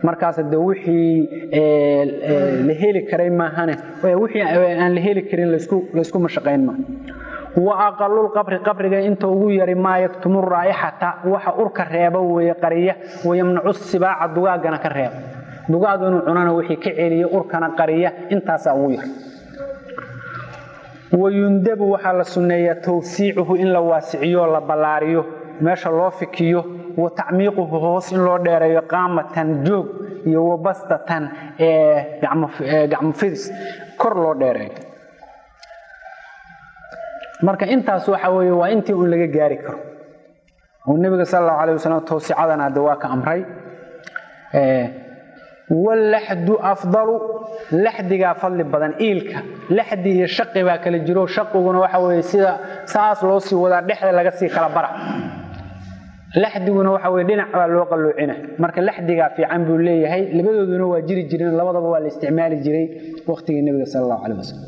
markaas de wixii la heli karay maahane wixii aan la heli karin laysku mashaqayn ma wa aqalulqabri qabriga inta ugu yari maa yaktumu raa'ixata waxa urka reeba weeye qariya wayamnacu sibaaca dugaagana ka reeba dugaag inuu cunana wixii ka celiya urkana qariya intaasaa ugu yar wayundabu waxaa la sunneeyaa tawsiicuhu in la waasiciyo la ballaariyo meesha loo fikiyo wa tacmiiquhu hoos in loo dheereeyo qaamatan joog iyo wabastatan gacmo fidis kor loo dheereeyo marka intaas waxa weeye waa intii un laga gaari karo oo nebiga sal allahu alayh wasalam tawsicadana hadda waa ka amray walaxdu afdalu laxdigaa fadli badan iilka laxdi iyo shaqi baa kala jiro shaqiguna waxa weye sida saas loo sii wadaa dhexda laga sii kala bara laxdiguna waxa weye dhinac baa loo qalloocina marka laxdigaa fiican buu leeyahay labadooduna waa jiri jireen labadaba waa la isticmaali jiray waqtigii nebiga sal allahu caleh wasalam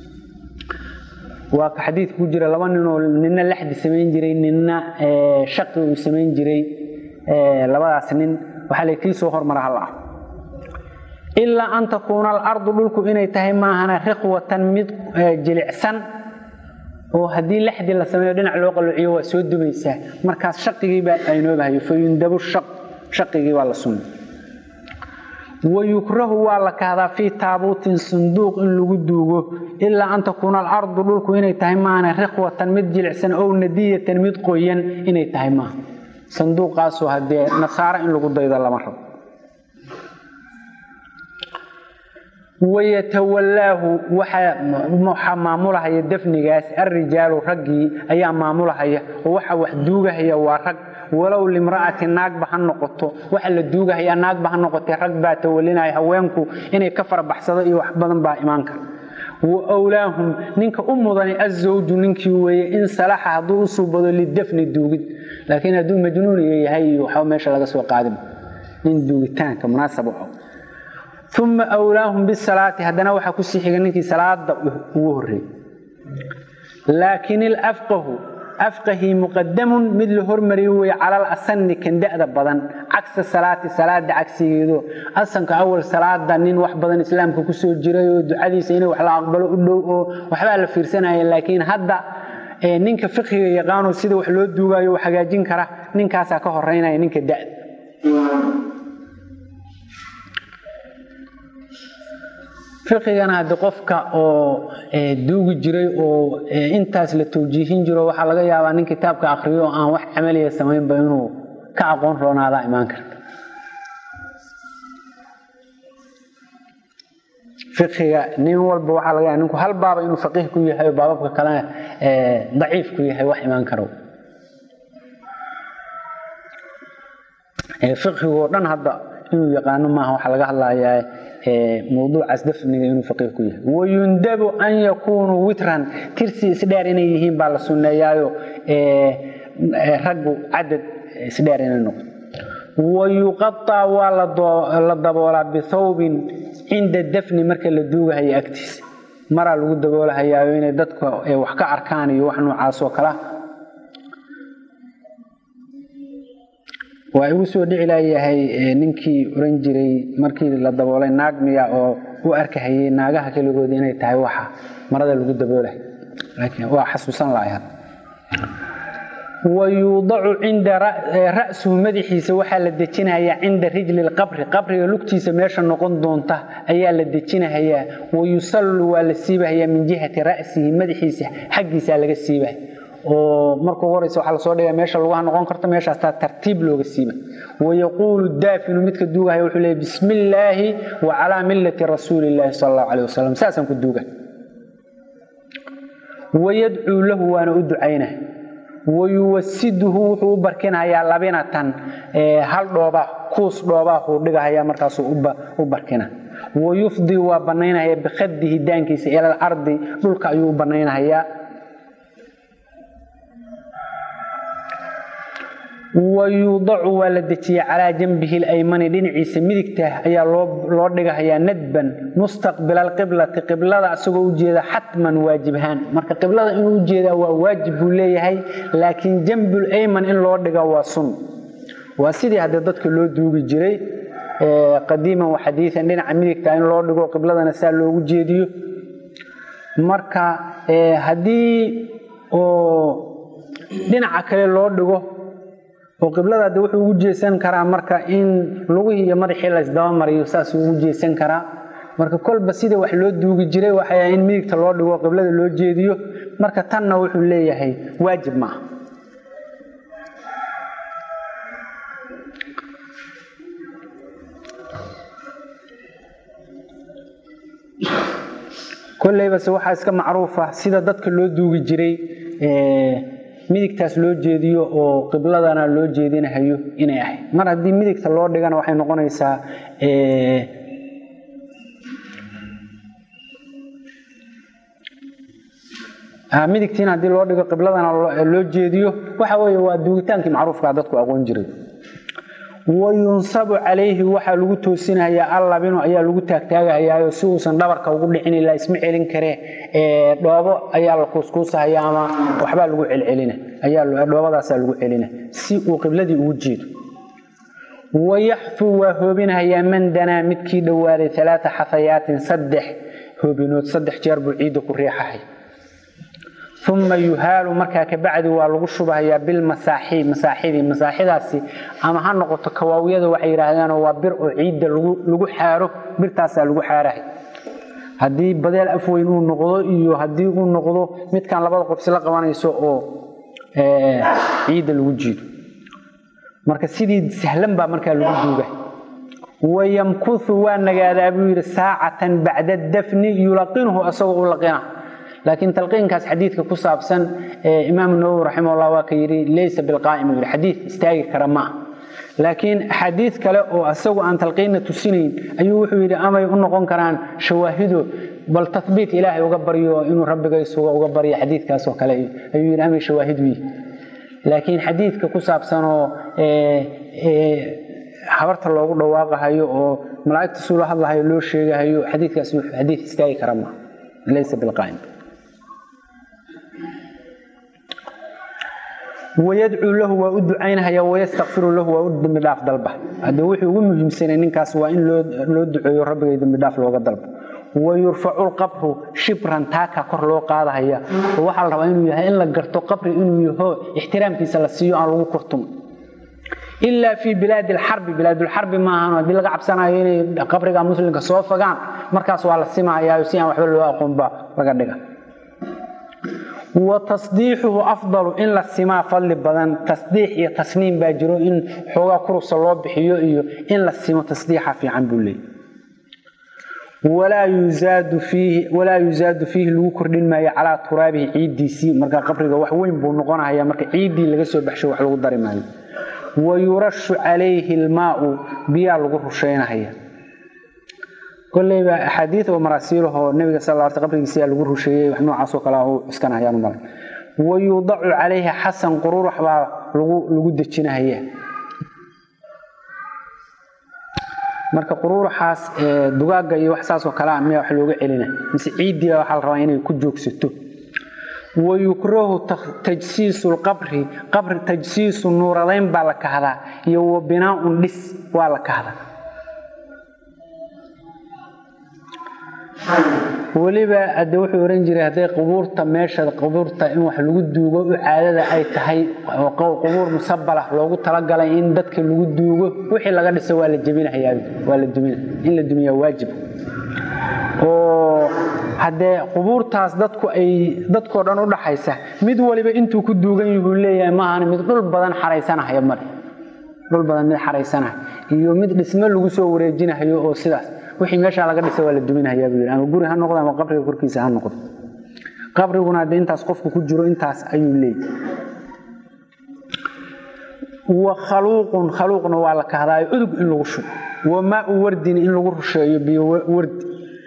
waa ka xadiidka ku jira laba ninoo nina laxdi samayn jiray nina shaqi uu samayn jiray labadaas nin waxaa la kii soo hormara hal ah ilaa an takuuna alardu dhulku inay tahay maahana riqwatan mid jilicsan oo haddii laxdi la sameeyo dhinac loo qalloociyo waa soo dumaysaa markaas shaqigiibaa aynoobahayo fayundabu shaqigii waa la sunna wayukrahu waa la kahdaa fii taabuutin sanduuq in lagu duugo ilaa an takuuna alardu dhulku inay tahay maahana riqwatan mid jilicsan ow nadiyatan mid qoyan inay tahay maaha sanduuqaasoo haddee nasaaro in lagu daydo lama rabo wayatawallaahu waxaa maamulahaya dafnigaas alrijaalu raggii ayaa maamulahaya oo waxa wax duugahaya waa rag walow limra'ati naagba ha noqoto waxa la duugahaya naagba ha noqotee rag baa tawalinaya haweenku inay ka farabaxsado iyo wax badan baa imaan kara wa wlaahum ninka u mudani azawju ninkii weeye in salaxa hadduu u suubado lidafni duugid laakiin hadduu majnuuniyo yahay iyo waxba meesha laga soo qaadin in duugitaanka munaasab u uma wlaahum bisalaati haddana waxaa kusii xiga ninkii salaada ugu horeeyey laakin ilafqahu afqahii muqadamun mid la hormariyo weye cala alasani kan da'da badan cagsa salaati salaada cagsigeedo asanka awal salaada nin wax badan islaamka kusoo jiray oo ducadiisa inay wax la aqbalo u dhow oo waxbaa la fiirsanaya laakiin hadda ninka fiqiga yaqaano sida wax loo duugaayo wax hagaajin kara ninkaasaa ka horeynaya ninka da'da fiqigana haddi qofka oo duugi jiray oo intaas la tawjiihin jiro waxaa laga yaabaa nin kitaabka akriyo oo aan wax camaliya samaynba inuu ka aqoon roonaadaa imaan karta fiqiga nin walba waxaa laga yaaba ninku hal baaba inuu faqiih ku yahay oo baababka kalena daciif ku yahay wax imaan karo fiqigoo dhan hadda inuu yaqaano maaha waxaa laga hadlayaa mawduucaas dafniga inuu faqiih ku yahay wayundabu an yakuunuu witran tirsi isdheer inay yihiin baa la sunneeyaayo raggu cadad isdheer inay noqdo wayuqaطaa waa la daboolaa bithawbin cinda dafni marka la duugahayo agtiisa maraa lagu daboolahayaayo inay dadka wax ka arkaan iyo wax noocaas oo kala waa igu soo dhici laayahay ninkii oran jiray markii la daboolay naag miya oo u arkahayay naagaha keligooda inay tahay waxa marada lagu daboolahay laakiin waa xasuusan lahay wayuudacu cinda ra'suhu madaxiisa waxaa la dejinayaa cinda rijli lqabri qabriga lugtiisa meesha noqon doonta ayaa la dejinahayaa wayusallu waa la siibahayaa min jihati ra'sihi madaxiisa xaggiisaa laga siibaya oo markuu horeysa waxaa lasoo dhigaa meesha lugaha noqon karta meeshaastaa tartiib looga siiba wayaquulu daafinu midka duugahaya wuxuu leeyay bismi illaahi wa calaa millati rasuuli illaahi sala allahu caleyh wasalam saasaan ku duuga wayadcuu lahu waana u ducaynah wayuwasiduhu wuxuu u barkinayaa labinatan hal dhooba kuus dhoobaa uu dhigahaya markaasuu u barkina wayufdi waa banaynahaya bikhadihi daankiisa ila alardi dhulka ayuu u banaynahayaa wayuudacu waa la dejiyey calaa janbihi laymani dhinaciisa midigta ayaa loo dhigahayaa nadban mustaqbila alqiblati qiblada isagoo ujeeda xatman waajibhaan marka qiblada inuu ujeedaa waa waajib buu leeyahay laakiin janbul ayman in loo dhiga waa sun waa sidii haddee dadka loo duugi jiray qadiiman wa xadiian dhinaca midigta in loo dhigo qibladana saa loogu jeediyo marka haddii oo dhinaca kale loo dhigo oo qiblada de wuxuu ugu jeesan karaa marka in lugihii iyo madaxii la isdabamariyo saasuu ugu jeesan karaa marka kolba sida wax loo duugi jiray waxay in midigta loo dhigo qiblada loo jeediyo marka tanna wuxuu leeyahay waajib maaha koleybase waxaa iska macruufa sida dadka loo duugi jiray midigtaas loo jeediyo oo qibladana loo jeedinahayo inay ahayd mar haddii midigta loo dhigana waxay noqonaysaa midigtiina haddii loo dhigo qibladana loo jeediyo waxa weye waa duugitaankii macruufkaa dadku aqoon jiray wayunsabu calayhi waxaa lagu toosinayaa allabinu ayaa lagu taagtaagahayaayo si uusan dhabarka ugu dhicin ilaa isma celin karee dhoobo ayaa la kuuskuusahaya ama waxbaa lagu celcelina dhoobadaasaa lagu celina si uu qibladii ugu jeedo wayaxfuu waa hoobinahayaa man danaa midkii dhowaaday alaaa xafayaatin saddex hoobinood saddex jeer buu ciidda ku riixahay uma yuhaalu markaa kabacdi waa lagu shubahayaa bilmasaaxi masaaxidii masaaxidaasi ama ha noqoto kawaawyada waxay yidhaahdaan waa bir oo ciidda lagu xaaro birtaasaa lagu xaarahay haddii badeel afweyn uu noqdo iyo haddii uu noqdo midkan labada qof isla qabanayso oo ciidda lagu jiido marka sidii sahlan baa markaa lagu duuga wayamkuu waa nagaadaa buu yidhi saacatan bacda dafni yulaqinhu asagoo u laqina laakiin talqiinkaas xadiidka ku saabsan imaam nawowi raximahullah waa ka yidhi laysa bilqaa'im yidhi xadiid istaagi kara ma ah laakiin axaadiid kale oo isagu aan talqiinna tusinayn ayuu wuxuu yidhi amay u noqon karaan shawaahido bal tabiit ilaahay uga baryo inuu rabbiga isuga uga baryo xadiidkaasoo kale ayuu yidhi amay shawaahid wiyi laakiin xadiidka ku saabsanoo habarta loogu dhawaaqahayo oo malaa'igta suula hadlahayo loo sheegahayo xadiidkaas xadiid istaagi kara ma laysa bilqaa'im wayadcuu lahu waa u ducaynahaya wayastakfiru lahu waa u dembidhaaf dalba hadde wuxuu ugu muhiimsanay ninkaas waa in loo duceeyo rabbigay dembidhaaf looga dalbo wayurfacu lqabru shibran taaka kor loo qaadahaya oo waxaa la rabaa inuu yahay in la garto qabri inuu yaho ixtiraamkiisa la siiyo aan lagu kurtumo ilaa fii bilaadi alxarbi bilaadulxarbi maahan haddii laga cabsanayo inay qabriga muslimka soo fagaan markaas waa la simahayaa si aan waxba loo aqoonba laga dhiga wa tasdiixuhu afdalu in la simaa fadli badan tasdiix iyo tasniim baa jiro in xoogaa kurusa loo bixiyo iyo in la simo tasdiixa fiican buu leeyay walaa yuzaadu fiihi lagu kordhin maayo calaa turaabihi ciiddiisii marka qabriga wax weyn buu noqonaya marka ciiddii laga soo baxsho wax lagu dari maayo wayurashu calayhi lmaau biyaa lagu rusheynahaya koleyba axaadii oo maraasiilahoo nabiga sal l qabrigiisa lagu rusheeyey wax noocaasoo kale u cuskanayaan malay wayudacu calayhi xasan qururax baa lagu dejinahaya marka quruuraxaas dugaaga iyo wax saasoo kalea miyaa wax looga celina mise ciiddiiba waxaa la rabaa inay ku joogsato wayukrahu tajsiisu lqabri qabri tajsiisu nuuradayn baa la kahdaa iyo wa binaaun dhis waa la kahdaa weliba ade wuxuu ohan jiray hadday qubuurta meesha qubuurta in wax lagu duugo u caadada ay tahay qubuur musabalah loogu talagalay in dadka lagu duugo wixii laga dhiso waa la jebinahayaa waa la dumina in la dumiyaa waajib oo haddee qubuurtaas dadku ay dadkoo dhan u dhaxaysa mid waliba intuu ku duugan yuhuu leeyahay maahan mid dhul badan xaraysanahaya male dhul badan mid xaraysanahay iyo mid dhismo lagu soo wareejinahayo oo sidaas wixii meeshaa laga dhisa waa la duminahayaa buu yidhi ama guri ha noqdo ama qabriga korkiisa ha noqdo qabriguna haddee intaas qofku ku jiro intaas ayuu leeyahy wa khaluuqun khaluuqna waa la kahdaayo udug in lagu shubo wa maau wardin in lagu rusheeyo biyo wardi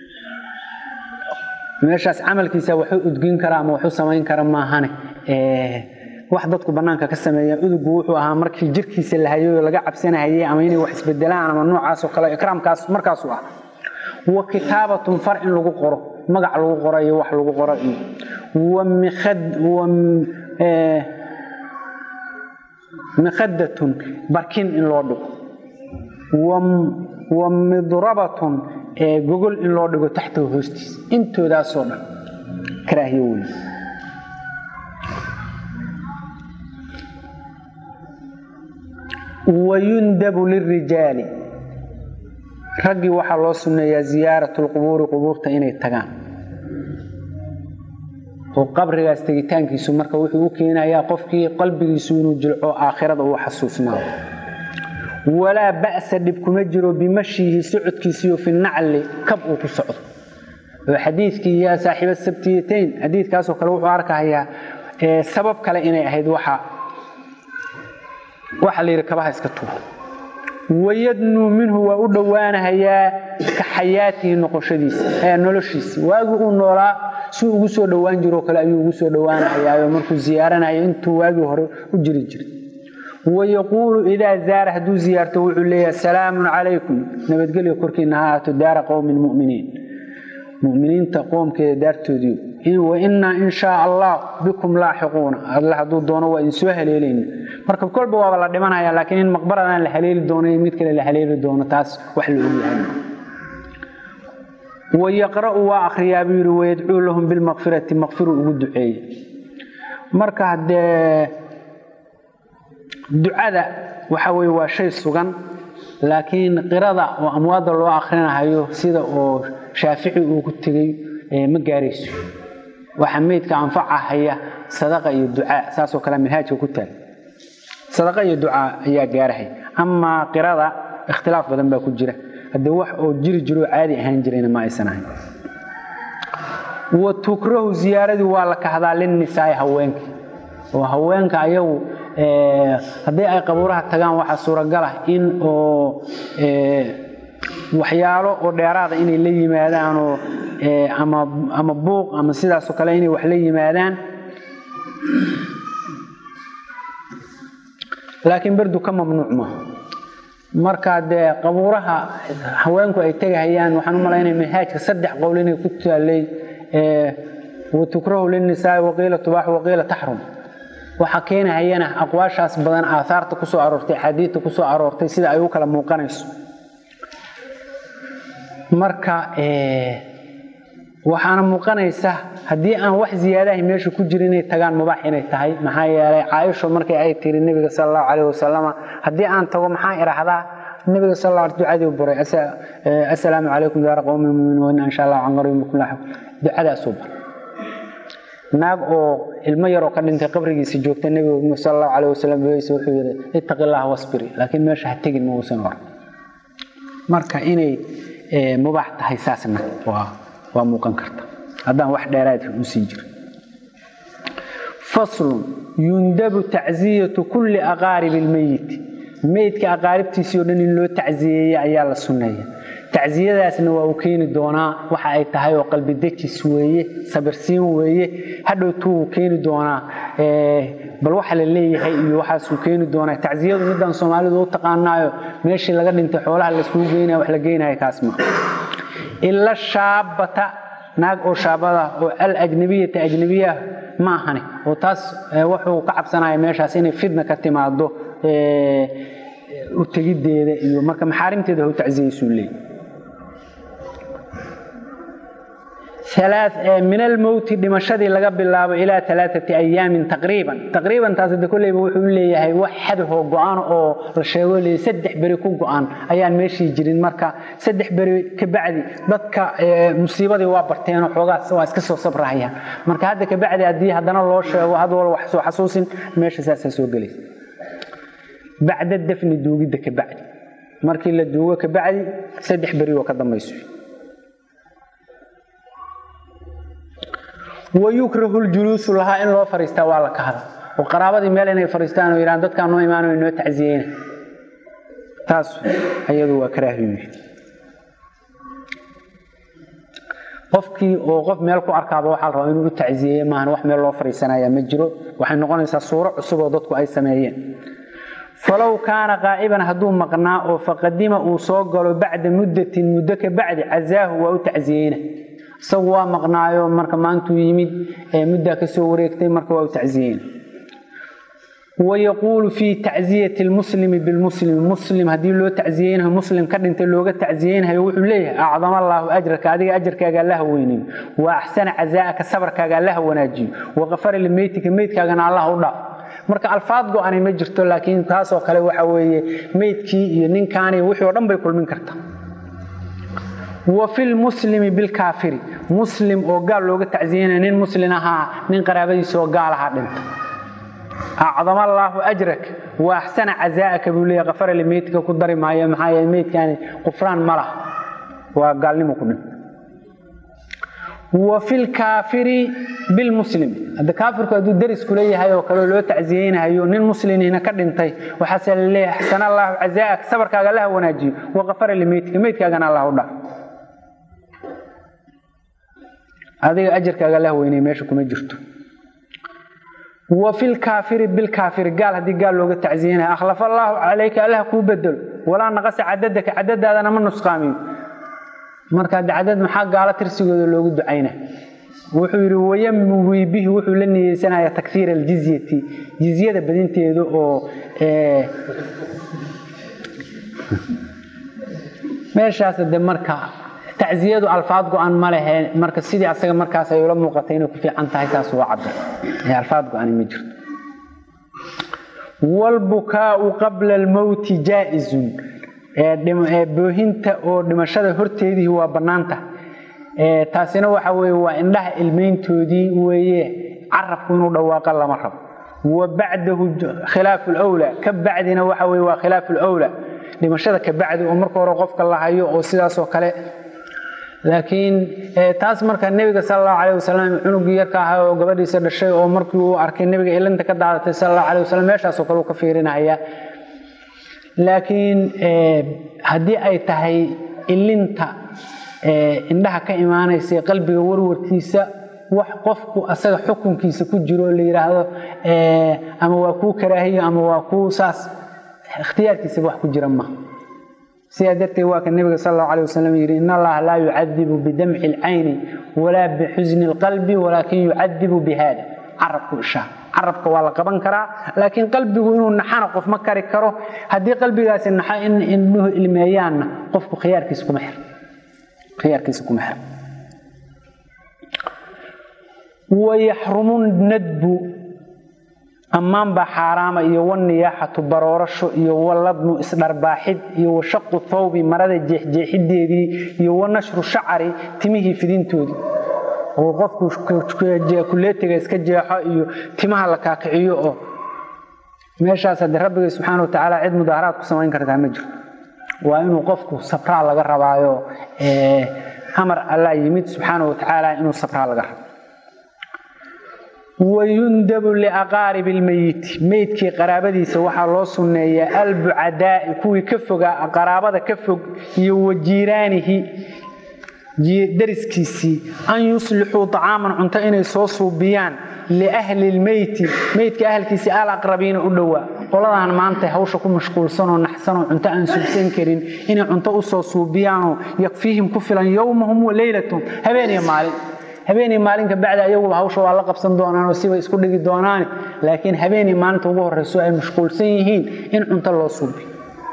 meeshaas camalkiisa waxu udgin kara ama waxu samayn kara maahane wax dadku banaanka ka sameeya udugu wuxuu ahaa markii jirkiisa la hayo laga cabsanahayey ama inay wax isbedelaan ama noocaasoo kale ikraamkaas markaasu ah wa kitaabatun far in lagu qoro magac lagu qoro iyo wax lagu qoro iyo wa mikhadatun barkin in loo dhigo wa midrabatun gogol in loo dhigo taxtahu hoostiisa intoodaasoo dhan karaahiyo wey wayundabu lirijaali raggii waxaa loo sunneeyaa ziyaaratu lqubuuri qubuurta inay tagaan oo qabrigaas tegitaankiisu marka wuxuu u keenayaa qofkii qalbigiisu inuu jilco aakhirada uu xasuusnaado walaa ba'sa dhib kuma jiro bimashihi socodkiisiyo fi nacli kab uu ku socdo oo xadiidkii yaa saaxiiba sabtiyatayn xadiidkaasoo kale wuxuu arkahayaa sabab kale inay ahayd waxa waxa la yidhi kabaha iska tuur wayadnuu minhu waa u dhowaanahayaa ka xayaatihi noqoshadiisa noloshiisa waagii uu noolaa si ugu soo dhowaan jiroo kale ayuu ugu soo dhowaanahayaayo markuu ziyaaranayo intuu waagii hore u jiri jiray wayaquulu idaa zaara hadduu ziyaarto wuxuu leeyahay salaamun calaykum nabadgelyo korkiina ha ahaato daara qowmin muminiin muminiinta qoomkeeda daartoodiiyo wainaa in shaa allah bikum laaxiquuna alle hadduu doono waa idin soo haleelayna marka kolba waaba la dhimanaya laakiin in maqbaradaan la haleeli doono iyo mid kale la haleeli doono taas wax la ogyahay wayaqra'u waa akhriyaa buu yidhi wayadcuu lahum bilmaqfirati maqfiru ugu duceeye marka haddee ducada waxa weye waa shay sugan laakiin qirada oo amwaadda loo akhrinahayo sida oo shaafici uu ku tegey ma gaarayso waxa meydka anfacahaya sadaqa iyo ducaa saasoo kale manhaajka ku taal sadaqa iyo ducaa ayaa gaarahay amaa qirada ikhtilaaf badan baa ku jira haddee wax oo jiri jiroo caadi ahaan jirayna ma aysan ahayn wa tukrahu ziyaaradii waa la kahdaa linnisaai haweenka oo haweenka ayagu haddii ay qabuuraha tagaan waxaa suuragal ah in oo waxyaalo oo dheeraada inay la yimaadaanoo ama buuq ama sidaasoo kale inay wax la yimaadaan laakiin berdu ka mamnuuc maaha marka dee qabuuraha haweenku ay tegahayaan waxaan u malaynaya manhaajka saddex qowl inay ku taalay watukrahu linnisaai waqiila tubaax waqiila taxrum waxaa keenahayana aqwaashaas badan aaaarta kusoo aroortay axaadiidta kusoo aroortay sida ay u kala muuqanayso marka waxaana muuqanaysa haddii aan wax ziyaadahay meesha ku jira inay tagaan mubaax inay tahay maxaa yeelay caaisho markii ay tiri nebiga sal allahu calayh wasalama haddii aan tago maxaa idhaahdaa nebiga sal alla ducadii baray assalaamu calaykum daara qowmi muminiin insha allah can qariib bikum laaxiq ducadaasuu baray naag oo ilmo yaroo ka dhintay qabrigiisa joogta nebiga sal allahu calayh wasalam wuxuu yidhi ittaqi allaha wasbiri laakiin meesha ha tegin ma uusan oran marka inay mubaax tahay saasna waa waa muuqan karta haddaan wax dheeraad u sii jiro faslun yundabu tacziyatu kulli aqaaribi lmeyiti meydka aqaaribtiisii o dhan in loo tacziyeeya ayaa la sunneeya tacsiyadaasna waa uu keeni doonaa waxa ay tahay oo qalbi dejis weeye sabirsiin weeye hadhowtuu uu keeni doonaa bal waxa la leeyahay iyo waxaasuu keeni doonaa tacsiyadu midaan soomaalidu u taqaanaayo meeshii laga dhintay xoolaha layskugu geynaya wax la geynaya kaas ma ila shaabata naag oo shaabada oo alajnabiyata ajnabiya ma ahani oo taas wuxuu ka cabsanaya meeshaas inay fidna ka timaado u tegiddeeda iyo marka maxaarimteeda hau tacsiyaysuu leeyay min almowti dhimashadii laga bilaabo ilaa alaaati ayaamin taqriiban taqriiban taas de kolleyba wuxuu leeyahay wax xadahoo go-an oo la sheego leey saddex beri ku go-an ayaan meeshii jirin marka saddex beri kabacdi dadka musiibadii waa barteenoo xoogaas waa iska soo sabrahayaan marka hadda kabacdi haddii haddana loo sheego had wal wax soo xasuusin meesha saasaa soo gelaysa bacda dafni duugidda kabacdi markii la duugo kabacdi saddex beri oo ka dambayso wayukrahu ljuluusu lahaa in loo fariistaa waa la kahda oo qaraabadii meel inay fariistaan oo yidhahan dadkaan noo imaanayo noo tacsiyeyna taas ayadu waa karaahiyu qofkii oo qof meel ku arkaaba waxaa la rabaa inuu u tacsiyeeye maahan wax meel loo fariisanaya ma jiro waxay noqonaysaa suuro cusub oo dadku ay sameeyeen falow kaana qaa'iban hadduu maqnaa oo faqadima uu soo galo bacda muddatin muddo ka bacdi casaahu waa u tacsiyeyna isagu waa maqnaayo marka maantuu yimid muddaa ka soo wareegtay marka waa u tacsiyeyna wayaquulu fii tacziyati lmuslimi bilmuslimi muslim haddii loo tacziyeynayo muslim ka dhintay looga tacziyeynayo wuxuu leeyahay acdama allaahu ajraka adiga ajarkaaga allaha weynayo wa axsana cazaa'aka sabarkaaga allaha wanaajiyo waqafara limeytika meydkaagana allah u dhaaf marka alfaad go-anay ma jirto laakiin taasoo kale waxa weeye meydkii iyo ninkaani wixii oo dhan bay kulmin kartaa wa fi lmuslimi bilkaafiri muslim oo gaal looga tacsiyanaya nin muslin ahaa nin qaraabadiisa oo gaal ahaa dhinta acdama allaahu ajrak wa axsana cazaa'aka buu leeya kafara limeydka ku dari maayo maxaa yeele meydkaani qufraan ma laha waa gaalnimo ku dhinta wa fi lkaafiri bilmuslim hadda kaafirku hadduu deris kula yahay oo kale loo tacsiyeynayo nin muslimina ka dhintay waxaase la leeyahay axsana allaahu cazaa'aka sabarkaaga allaha wanaajiyo wa kafara limeydka meydkaagana allah u dhaaf adiga ajarkaaga allah weynay meesha kuma jirto wa fi lkaafiri bilkaafiri gaal haddii gaal looga tacsiyeynayo akhlafa allaahu calayka allah kuu bedelo walaa naqasa cadadaka cadadaadana ma nusqaamiyo marka cadad maxaa gaalo tirsigooda loogu ducayna wuxuu yidhi wayamwi bihi wuxuu la niyeysanaya takfiir aljizyati jizyada badinteeda oo meeshaas de marka tacziyadu alfaad go-an ma lehe marka sidii asaga markaas ay ula muuqatay inay ku fiican tahay saas waa cabir alfaad go-ani ma jirto wlbukaau qabla almowti jaa-izun boohinta oo dhimashada horteedii waa bannaanta taasina waxa weye waa indhaha ilmayntoodii weeye carabku inuu dhawaaqa lama rabo wa bacdahu khilaafu lwlaa ka bacdina waxa weye waa khilaafu lwlaa dhimashada ka bacdi oo marka hore qofka la hayo oo sidaasoo kale laakiin taas marka nebiga sal allahu alayh wasalam cunugii yarka ahaa oo gabadhiisa dhashay oo markii uu arkay nebiga ilinta ka daadatay sal allahu alayh wasalam meeshaasoo kale uu ka fiirinaya laakiin haddii ay tahay ilinta indhaha ka imaanaysa qalbiga warwarkiisa wax qofku asaga xukunkiisa ku jiro la yidhaahdo ama waa kuu karaahiyo ama waa kuu saas ikhtiyaarkiisaba wax ku jira ma sidaa darteed waa ka nabiga sal allahu alay wasalam yidhi in allaha laa yucadibu bidamci alcayni walaa bixusni alqalbi walaakin yucadibu bihada carabku ishaa carabka waa la qaban karaa laakiin qalbigu inuu naxana qof ma kari karo haddii qalbigaasi naxo in indhuhu ilmeeyaanna qofku khiyaarkiisa kuma xir khiyaarkiisa kuma xir wayaxrumu nadbu ammaan baa xaaraama iyo waniyaaxatu baroorasho iyo waladnu isdharbaaxid iyo washaqu thawbi marada jeexjeexideedii iyo wanashru shacari timihii fidintoodii oo qofku kuleetiga iska jeexo iyo timaha la kaakiciyo oo meeshaas haddii rabbiga subxaana watacaala cid mudaaharaad ku samayn kartaa ma jirto waa inuu qofku sabraa laga rabaayo amar allah yimid subxaana watacaala inuu sabraa laga rabo wayundabu liaqaaribi lmeyiti meydkii qaraabadiisa waxaa loo sunneeyaa albucadaai kuwii ka fogaa qaraabada ka fog iyo wajiiraanihi dariskiisii an yuslixuu acaaman cunto inay soo suubiyaan liahli lmeyti meydka ahalkiisii alaqrabiina u dhowaa qoladaan maanta hawsha ku mashquulsanoo naxsanoo cunto aan subsan karin inay cunto usoo suubiyaanoo yakfiihim ku filan yowmahum wa leylatahum habeeniyo maalin habeenii maalinka bacdi ayaguba hawsha waa la qabsan doonaanoo sibay isku dhigi doonaane laakiin habeenii maalinta ugu horeyso ay mashquulsan yihiin in cunto loo suubiyo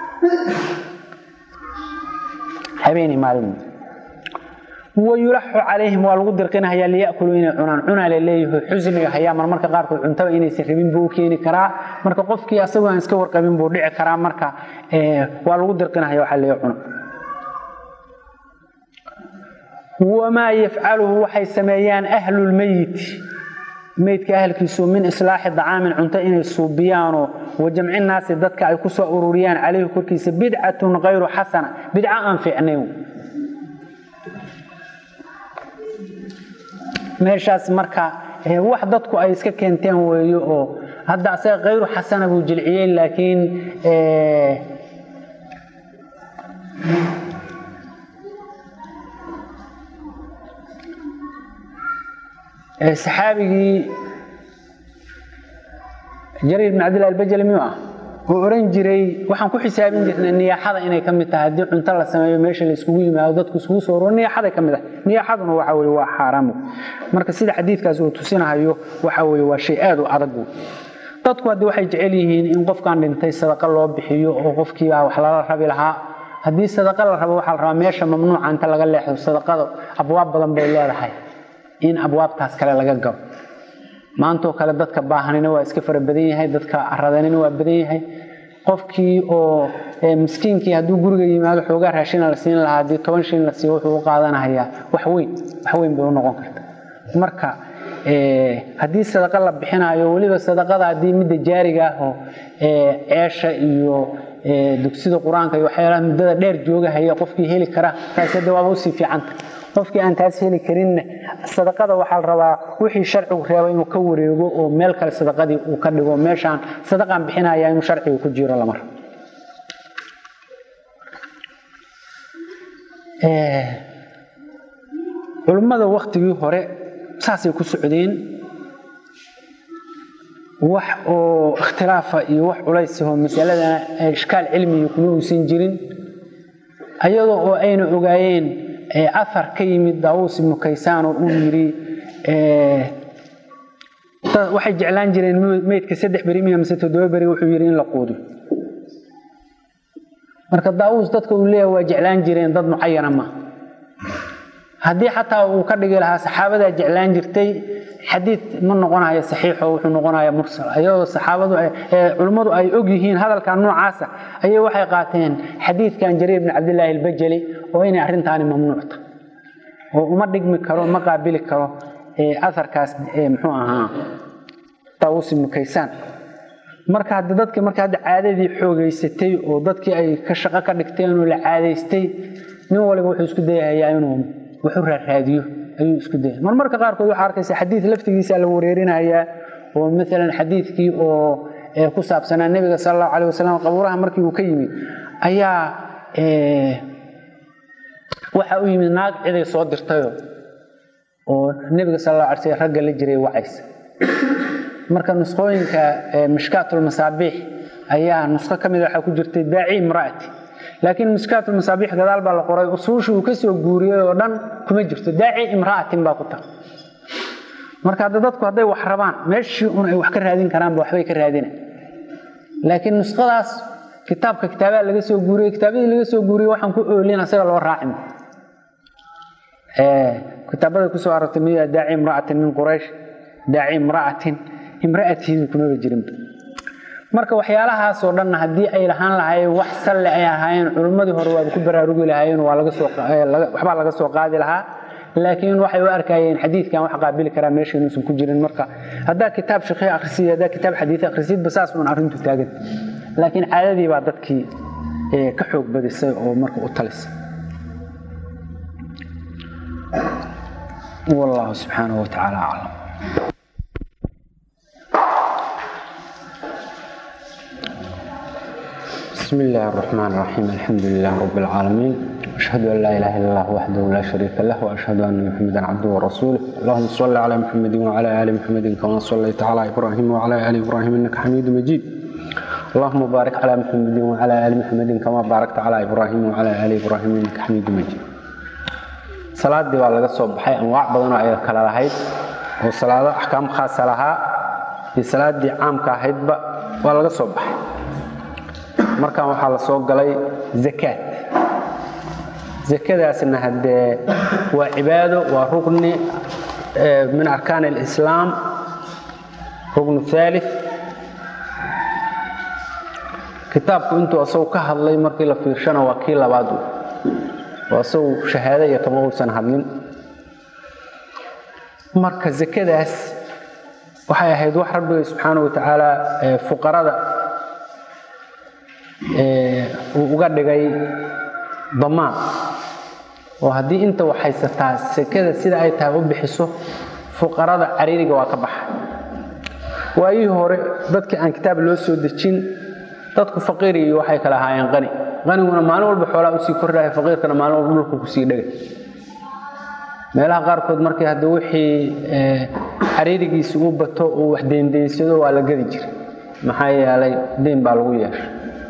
habeenii maalin wayulaxu calayhim waa lagu dirqinahayaa liyakuluu inay cunaan cunaa la leeyahay xusniga hayaa marmarka qaarkood cuntaba inaysan rabin buu u keeni karaa marka qofkii asagoo aan iska warqabin buu dhici karaa marka waa lagu dirqinahaya waxaa leeyahay cuna wamaa yafcaluhu waxay sameeyaan ahlulmeyiti meydka ahalkiisu min islaaxi dacaamin cunto inay suubiyaanoo wajamci naasi dadka ay ku soo ururiyaan calayhi korkiisa bidcatun kayru xasana bidco aan fiicnayn meeshaas marka wax dadku ay iska keenteen weeyo oo hadda asaga kayru xasana buu jilciyey laakiin saxaabigii jariir bin cabdillahi albajali miyuu ah oo oran jiray waxaan ku xisaabin jirnay niyaaxada inay ka mid tahay haddii cunto la sameeyo meesha la iskugu yimaado dadku iskugu soo oro niyaaxaday ka mid ah niyaaxaduna waxa weye waa xaaraam marka sida xadiidkaas uu tusinahayo waxa weye waa shay aad u adag dadku haddi waxay jecel yihiin in qofkan dhintay sadaqa loo bixiyo oo qofkiibaa wax lala rabi lahaa haddii sadaqa la rabo waxaa la rabaa meesha mamnuuca inta laga leexdo sadaqada abwaab badan bay leedahay in abwaabtaas kale laga gabo maantoo kale dadka baahanina waa iska fara badan yahay dadka aradanina waa badan yahay qofkii oo miskiinkii hadduu guriga yimaado xoogaa raashina la siin lahaa haddii toban shin la siiyo wuxuu u qaadanahayaa wax weyn wax weyn bay u noqon karta marka haddii sadaqa la bixinayo weliba sadaqada haddii midda jaariga ah oo ceesha iyo dugsida qur-aanka iyo waxyaalaha muddada dheer joogahaya qofkii heli kara taas hadda waaba usii fiicanta qofkii aan taas heli karinna sadaqada waxaa la rabaa wixii sharcigu reeba inuu ka wareego oo meel kale sadaqadii uu ka dhigo meeshaan sadaqaan bixinaya inuu sharciga ku jiro lamar culummada waktigii hore saasay ku socdeen wax oo ikhtilaafa iyo wax culaysaho masalada ishkaal cilmiga kuma uusan jirin ayadoo oo ayna ogaayeen afar ka yimid daawuus ibnu kaysaan oo uu yidhi waxay jeclaan jireen meydka saddex beri miya mise toddoba beri wuxuu yidhi in la quudiyo marka daawuus dadka uu leeyahay waa jeclaan jireen dad mucayana ma haddii xataa uu ka dhigi lahaa saxaabadaa jeclaan jirtay xadiid ma noqonayo saxiixo wuxuu noqonaya mursal ayadoo saxaabadu culummadu ay og yihiin hadalkan noocaasa ayay waxay qaateen xadiidkan jariir bin cabdillaahi albajali oo inay arrintaani mamnuucta oo uma dhigmi karo ma qaabili karo aharkaas muxuu ahaa daawus ibnu kaysaan marka hadda dadkii marka hadda caadadii xoogeysatay oo dadkii ay ka shaqo ka dhigteen oo la caadaystay nin waliba wuxuu isku dayahayaa inuu wuxu raaraadiyo ayuu isku dayay mar marka qaarkood waxaa arkaysa xadiid laftigiisa la wareerinayaa oo maalan xadiidkii oo ku saabsanaa nebiga sala allahu calayh wasalam qabuuraha markii uu ka yimid ayaa waxa u yimid naag ciday soo dirtayo oo nebiga sala allahu alay slam ragga la jiray wacaysa marka nusqooyinka mishkaatulmasaabiix ayaa nusqo ka mid waxaa ku jirtay daaci imraati laakiin mishkaatulmasaabiix gadaal baa la qoray usuushii uu kasoo guuriyey oo dhan kuma jirto daaci imra'atin baa ku taal marka hadda dadku hadday wax rabaan meeshii un ay wax ka raadin karaanba waxbay ka raadina laakiin nusqadaas kitaabka kitaabaha laga soo guuriyey kitaabadii laga soo guuriyey waxaan ku oolin asaga loo raacin kitaabada kusoo aragtay miya daaci imra'atin min quraysh daaci imra'atin imra'atihidu kumaba jirinba marka waxyaalahaasoo dhanna haddii ay lahaan lahaayeen wax salle ay ahaayeen culimmadii hore waaba ku baraarugi lahaayeen waa laga soo waxbaa laga soo qaadi lahaa laakiin waxay u arkayeen xadiidkan wax qaabili karaa meesha inuusan ku jirin marka haddaa kitaab shaqi akrisiya haddaa kitaab xadiid akhrisidba saas uun arrintu taagan laakiin caadadii baa dadkii ka xoog badisay oo marka u talisay والله سبحانه وتعالى أعلم بسم الله الرحمن الرحيم الحمد لله رب العالمين أشهد أن لا إله إلا الله وحده لا شريك له وأشهد أن محمدا عبده ورسوله اللهم صل على محمد وعلى آل محمد كما صليت على إبراهيم وعلى آل إبراهيم إنك حميد مجيد اللهم بارك على محمد وعلى آل محمد كما باركت على إبراهيم وعلى آل إبراهيم إنك حميد مجيد salaadii waa laga soo baxay anwaac badanoo ay kala lahayd oo salaado axkaam khaasa lahaa iyo salaadii caamka ahaydba waa laga soo baxay markan waxaa la soo galay zakaad zakadaasna haddee waa cibaado waa rugni min arkaan alislaam rugnu thalith kitaabku intuu asagu ka hadlay markii la fiirshana waa kii labaad oo asagu shahaado iyo kama uusan hadlin marka zakadaas waxay ahayd wax rabbiga subxaana wa tacaala fuqarada uu uga dhigay damaan oo haddii inta wax haysataa sakada sida ay tahay u bixiso fuqarada cariiriga waa ka baxa waayihii hore dadkii aan kitaab loo soo dejin dadku faqiir iyo waxay kala ahaayeen qani qaniguna maalin walba xoolaa usii kordhaya faqiirkana maalin walba dhulku kusii dhegay meelaha qaarkood markii hadda wixii xariirigiisi uu bato uu wax deendeynsado waa la gadi jiray maxaa yeelay deyn baa lagu yeeshay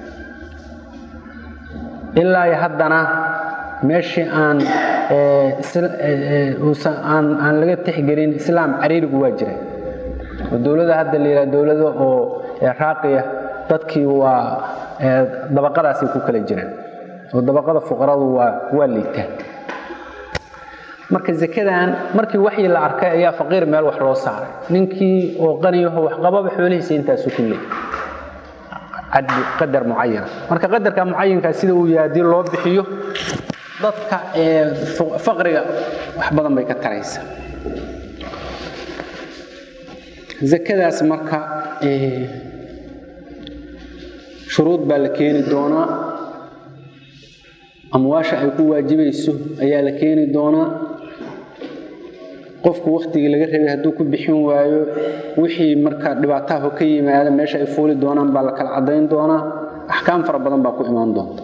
ilaa iyo haddana meeshii aan aan aan laga tixgelin islaam cariirigu waa jira oo dowlada hadda la yidhaha dowlada oo ee raaqiya dadkii waa dabaqadaasay ku kala jiraan oo dabaqada fuqaradu waa waa liitaan marka zakadan markii waxyi la arkay ayaa faqiir meel wax loo saaray ninkii oo qaniyaho wax qababa xoolihiisa intaasu ku leey caddi qadar mucayan marka qadarka mucayanka sida uu yahay haddii loo bixiyo dadka ee faqriga wax badan bay ka taraysaa zakadaas marka shuruud baa la keeni doonaa amwaasha ay ku waajibayso ayaa la keeni doonaa qofku wakhtigii laga rabay hadduu ku bixin waayo wixii marka dhibaataha ka yimaada meesha ay fuuli doonaan baa la kala caddayn doonaa axkaam fara badan baa ku imaan doonta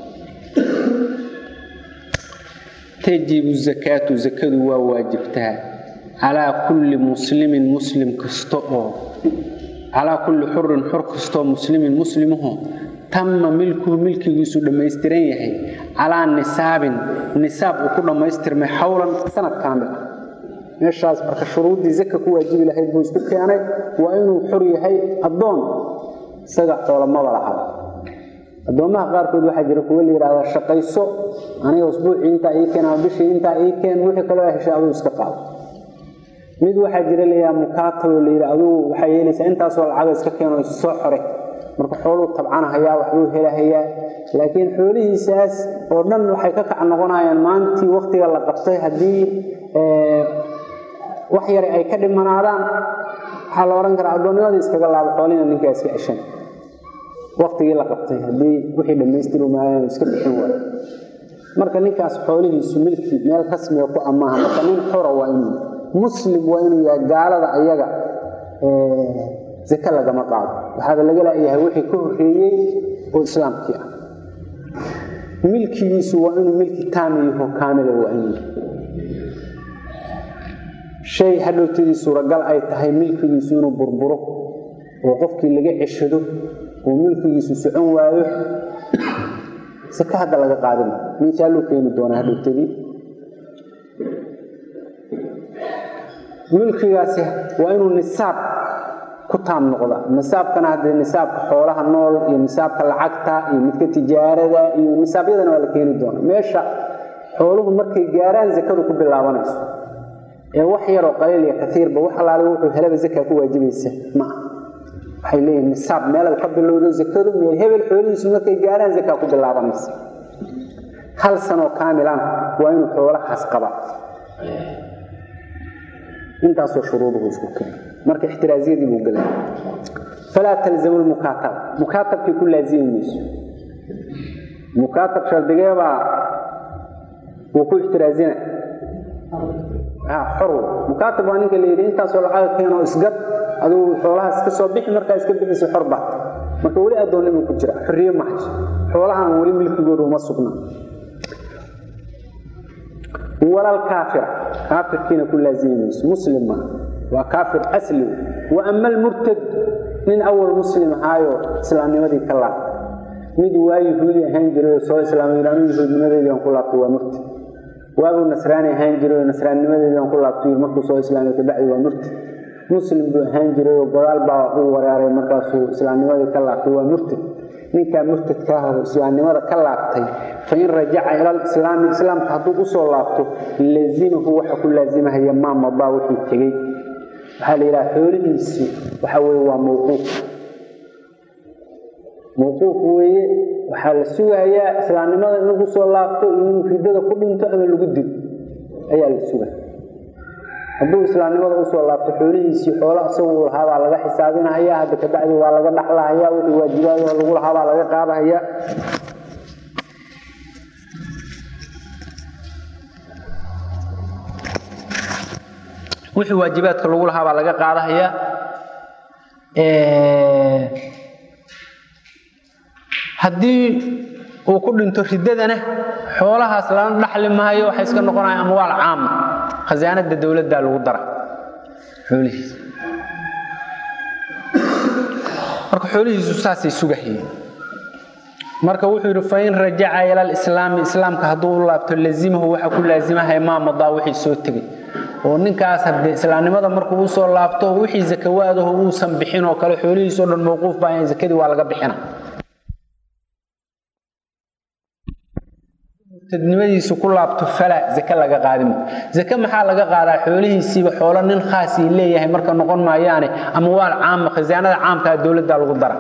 tajibu zakaatu zakadu waa waajibtaa calaa kulli muslimin muslim kasta oo calaa kulli xurin xor kastaoo muslimin muslimaho tama milkuhu milkigiisu dhammaystiran yahay calaa nisaabin nisaab uu ku dhammaystirmay xawlan sanad kaamil ah meeshaas marka shuruuddii zaka ku waajibi lahayd buu isku keenay waa inuu xor yahay addoon isaga xoolamaba lahaa addoommaha qaarkood waxaa jira kuwa la yidhahda shaqayso aniga usbuucii intaa ii keen ama bishii intaa ii keen wixii kaloo heshay aduu iska qaado mid waxaa jira layaa mukaataboo la yidhi aduu waxaa yeelaysaa intaasoo lacaga iska keeno issoo xore marka xooluu tabcanahayaa waxbuu helahayaa laakiin xoolihiisaas oo dhan waxay ka kac noqonayaan maantii wakhtiga la qabtay haddii wax yare ay ka dhimanaadaan waxaa la odhan karaa addoonnimada iskaga laabo xoolihina ninkaa iska ceshan waktigii la qabtay haddii wixii dhammaystiri maayeen iska bixin waayo marka ninkaas xoolihiisu milki meel rasmiga ku amaaha marka nin xora waa inuu muslim waa inuu yahay gaalada ayaga zake lagama qaado waxaaba laga laayahay wixii ka horreeyey oo islaamkii ah milkigiisu waa inuu milki taamiyaho kaamila waa inuu shay hadhowtadii suuragal ay tahay milkigiisu inuu burburo oo qofkii laga ceshado oo milkigiisu socon waayo saka hadda laga qaadima miisaaluu keeni doonaa hadhowtadii milkigaasi waa inuu nisaab ku taam noqda nisaabkana haddee nisaabka xoolaha nool iyo nisaabka lacagta iyo midka tijaarada iyo nisaabyadana waa la keeni doonaa meesha xooluhu markay gaaraan zakadu ku bilaabanayso ee wax yaroo qaliil iyo kaiirba wax alaale wuxuu helaba zakaa ku waajibaysa ma ah waxay leeyihin nisaab meelay ka bilowdo zakadu meel hebel xoolihiisu markay gaaraan zakaa ku bilaabanaysa hal sanoo kaamilana waa inuu xoolahaas qaba intaasoo shuruuduhu isku keena marka ixtiraaziyadii buu gelay falaa talzamu lmukaatab mukaatabkii ku laazimi mayso mukaatab shardigeebaa wuu ku ixtiraazina xor mukaatab waa ninka la yidhi intaasoo lacaga keenoo isgad aduu xoolahaas iska soo bixi markaa iska bixisa xor baat marka weli addoonnimuu ku jira xorriye ma hayso xoolahan weli milkigooda uma sugna walal kaafira kaafirkiina ku laazimi mayso muslim maaha waa kaafir asli wa ama almurtad nin awal muslim ahaayo islaamnimadii ka laabtay mid waa yuhuudi ahaan jiray oo soo islaamay anu yahuudnimadeedii aan ku laabtay waa murtad waabuu nasraani ahaan jiray oo nasraannimadeedii aan ku laabtay markuu soo islaamay kabacdi waa murtad muslim buu ahaan jiray oo godaal baa uu wareeray markaasuu islaamnimadii ka laabtay waa murtad ninkaa murtadka ah oo islaamnimada ka laabtay fain rajaca ila lislaami islaamka hadduu usoo laabto lazimahu waxa ku laazimahaya maa madaa wixii tegey waxaa la yidhaha xoolihiisi waxa weye waa mawquuf mawquuf weeye waxaa la sugayaa islaamnimada in lagu soo laabto iyo inuu ridada ku dhinto ama lagu dilo ayaa la sugaya hadduu islaamnimada usoo laabto xoolihiisii xoola isagu lahaabaa laga xisaabinahaya hadda kabacdi waa laga dhaxlahaya wixii waajibaadoo lagu lahaabaa laga qaadahaya wixii waajibaadka lagu lahaa baa laga qaadahaya haddii uu ku dhinto riddadana xoolahaas lana dhaxli maayo waxay iska noqonaya amwaal caama khasaanada dowladdaa lagu dara xoolihiisa marka xoolihiisu saasay sugahayeen marka wuxuu yidhi fain rajaca ila alislaami islaamka hadduu u laabto lazimahu waxa ku laazimahaya maa madaa wixii soo tegay oo ninkaas haddee islaamnimada markuu u soo laabto wixii zakawaadaho uusan bixin oo kale xoolihiisoo dhan mawquuf baa in zakadii waa laga bixina murtadnimadiisu ku laabto fala zake laga qaadimo zake maxaa laga qaadaa xoolihiisiiba xoolo nin khaasii leeyahay marka noqon maayaane amwaal caama khasaanada caamkaa dowladda lagu dara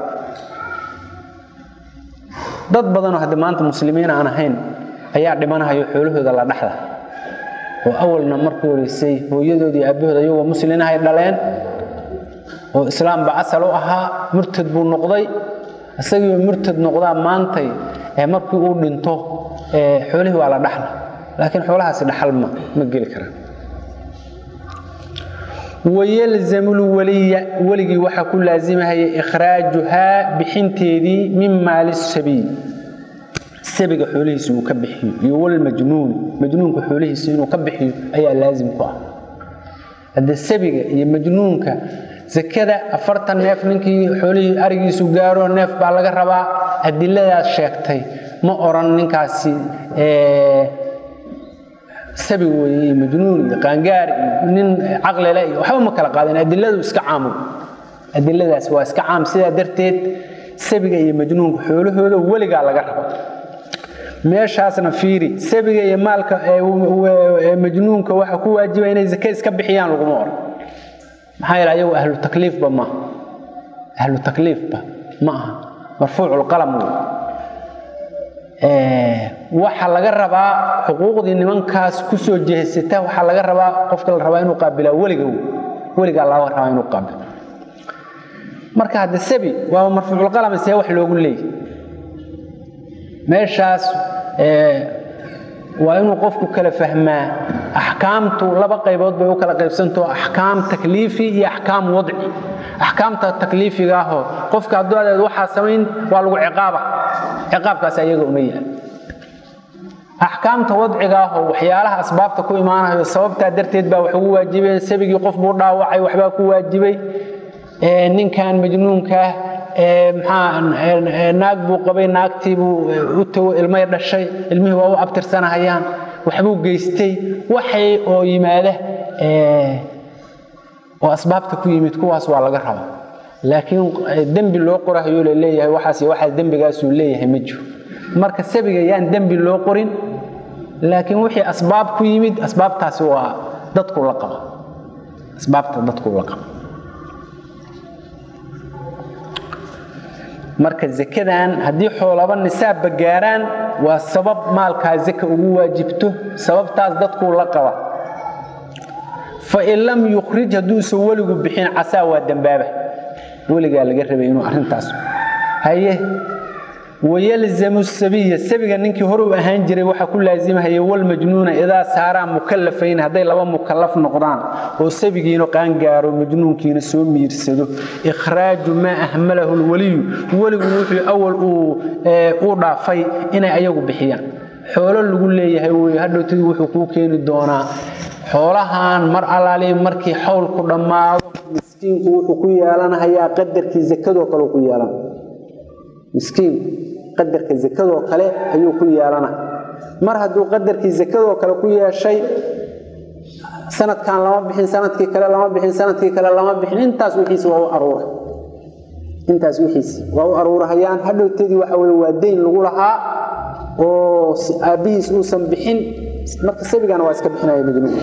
dad badanoo hadda maanta muslimiin aan ahayn ayaa dhimanahayo xoolahooda la dhaxla oo awalna markii horeysay hooyadoodii aabahooda iyagoo muslinahay dhaleen oo islaamba asal u ahaa murtad buu noqday isagiiba murtad noqdaa maantay ee markii uu dhinto xoolihii waa la dhaxla laakiin xoolahaasi dhaxal ma ma geli karaan wayalzamu lwaliya weligii waxaa ku laazimahaya ikhraajuhaa bixinteedii min maali sabiy sabiga xoolihiisa uu ka bixiyo iyo walmajnuun majnuunka xoolihiisa inuu ka bixiyo ayaa laazim ku ah hadde sabiga iyo majnuunka zakada afartan neef ninkii xoolihii arigiisu gaaro neef baa laga rabaa adiladaas sheegtay ma oran ninkaasi sabi weye iyo majnuun iyo qaangaar iyo nin caqlile iyo waxba ma kala qaadeen adiladu iska caamu adiladaas waa iska caam sidaa darteed sabiga iyo majnuunka xoolahooda weligaa laga raba meeshaasna fiiri sabiga iyo maalka majnuunka waxa ku waajiba inay zake iska bixiyaan laguma oran maxaa yeele ayagu ahlu takliifba maaha ahlu takliifba ma aha marfuuculqalam waxa laga rabaa xuquuqdii nimankaas kusoo jeesata waxaa laga rabaa qofka la rabaa inuu qaabilaa weliga weligaa laga rabaa inuu qaabilo marka hadde sabi waa marfuuculqalam see wax loogu leeyahy meeshaas waa inuu qofku kala fahmaa axkaamtu laba qaybood bay u kala qaybsantao axkaam takliifi iyo axkaam wadci axkaamta takliifiga ahoo qofka hadduu adeed waxaa samayn waa lagu ciqaaba ciqaabkaas ayaga uma yaal axkaamta wadciga ahoo waxyaalaha asbaabta ku imaanayo sababtaa darteed baa wax ugu waajibeen sabigii qof buu dhaawacay waxbaa ku waajibay ninkan majnuunkaah maxaa naag buu qabay naagtiibuu u tago ilmay dhashay ilmihii waa u abtirsanahayaan waxbuu geystay waxay oo yimaada oo asbaabta ku yimid kuwaas waa laga rabaa laakiin dembi loo qorahayo la leeyahay waxaas waxaas dembigaasuu leeyahay ma jiro marka sabiga yaan dembi loo qorin laakiin wixii asbaab ku yimid asbaabtaasi waa dadku la qaba asbaabta dadku la qaba marka zakadan haddii xoolaba nisaabba gaaraan waa sabab maalkaa zaka ugu waajibto sababtaas dadkuu la qaba fain lam yukhrij hadduusan weligu bixin casaa waa dembaaba weligaa laga rabay inuu arrintaas haye wayalzamu sabiya sabiga ninkii hore u ahaan jiray waxaa ku laazimahaya walmajnuuna idaa saaraa mukallafayn hadday laba mukallaf noqdaan oo sabigiina qaangaaro majnuunkiina soo miirsado ikhraaju maa ahmalahu lwaliyu weligu wuxuu awal uu dhaafay inay ayagu bixiyaan xoolo lagu leeyahay wey hadhowtadii wuxuu kuu keeni doonaa xoolahan mar alaali markii xawlku dhammaado miskiinku wuxuu ku yeelanahayaa qadarkii zakadoo kale ku yeelan miskiinku qadarka zakadoo kale ayuu ku yeelana mar hadduu qadarkii zakadoo kale ku yeeshay sanadkan lama bixin sanadkii kale lama bixin sanadkii kale lama bixin intaas wixiisi waa u aruura intaas wixiisi waa u aruurahayaan hadhowtadii waxa weye waa dayn lagu lahaa oo aabbihiis uusan bixin marka sabigana waa iska bixinaya majnuun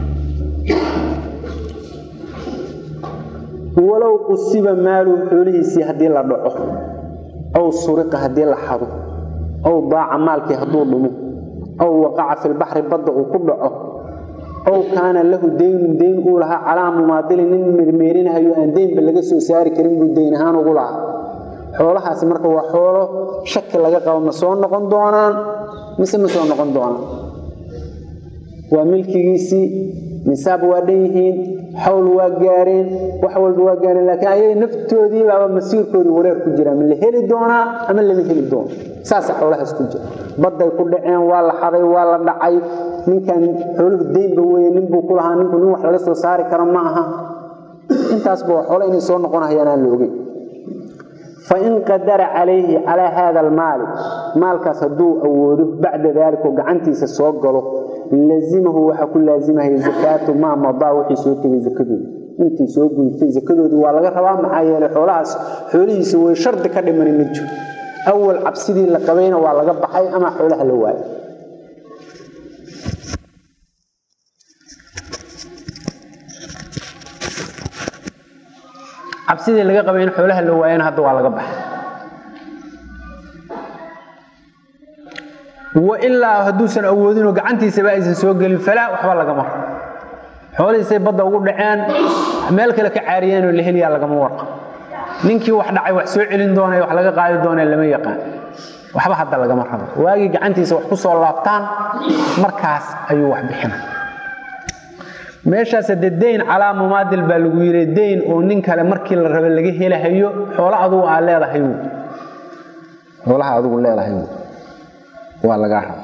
walow qusiba maaluhu xoolihiisii haddii la dhaco aw suriqa haddii la xado aw daaca maalkii hadduu dhumo aw waqaca filbaxri badda uu ku dhaco aw kaana lahu daynun dayn uu lahaa calaa mumaadilin nin mermeerinahayo aan daynba laga soo saari karin buu dayn ahaan ugu lahaa xoolahaasi marka waa xoolo shaki laga qabo ma soo noqon doonaan mise ma soo noqon doonaan waa milkigiisii nisaab waa dhan yihiin xawl waa gaareen wax walba waa gaareen laakiin ayaga naftoodii baaba masiirkoodii wareer ku jira ma la heli doonaa ama lama heli doono saasa xoolahaas ku jira badday ku dhaceen waa la xaday waa la dhacay ninkan xooluhu deynba weye ninbuu ku lahaa ninku nin wax laga soo saari karo ma aha intaasba waa xoolo inay soo noqonahayaan aan la ogeyn fain qadara calayhi calaa haada almaali maalkaas hadduu awoodo bacda daalika oo gacantiisa soo galo lazimahu waxaa ku laazimahaya zakaatu maa madaa wixii soo tegay zakadooda intii soo gudubtay zakadoodii waa laga rabaa maxaa yeelay xoolahaas xoolihiisa way shardi ka dhimani ma jiro awal cabsidii la qabayna waa laga baxay ama xoolaha la waayo cabsidii laga qabay in xoolaha la waayana hadda waa laga baxay wailaa hadduusan awoodinoo gacantiisaba aysan soo gelin falaa waxba lagama rabo xoolihiisay badda ugu dhaceen meel kale ka caariyeenoo la heliyaa lagama warqab ninkii wax dhacay wax soo celin doonay wax laga qaadi doonee lama yaqaan waxba hadda lagama rabo waagii gacantiisa wax ku soo laabtaan markaas ayuu wax bixina meeshaas de dayn calaa mumaadil baa lagu yidhi dayn oo nin kale markii la raba laga helahayo xoolo adugu aad leedahay wy xoolaha adugu leedahay wy waa lagaa raba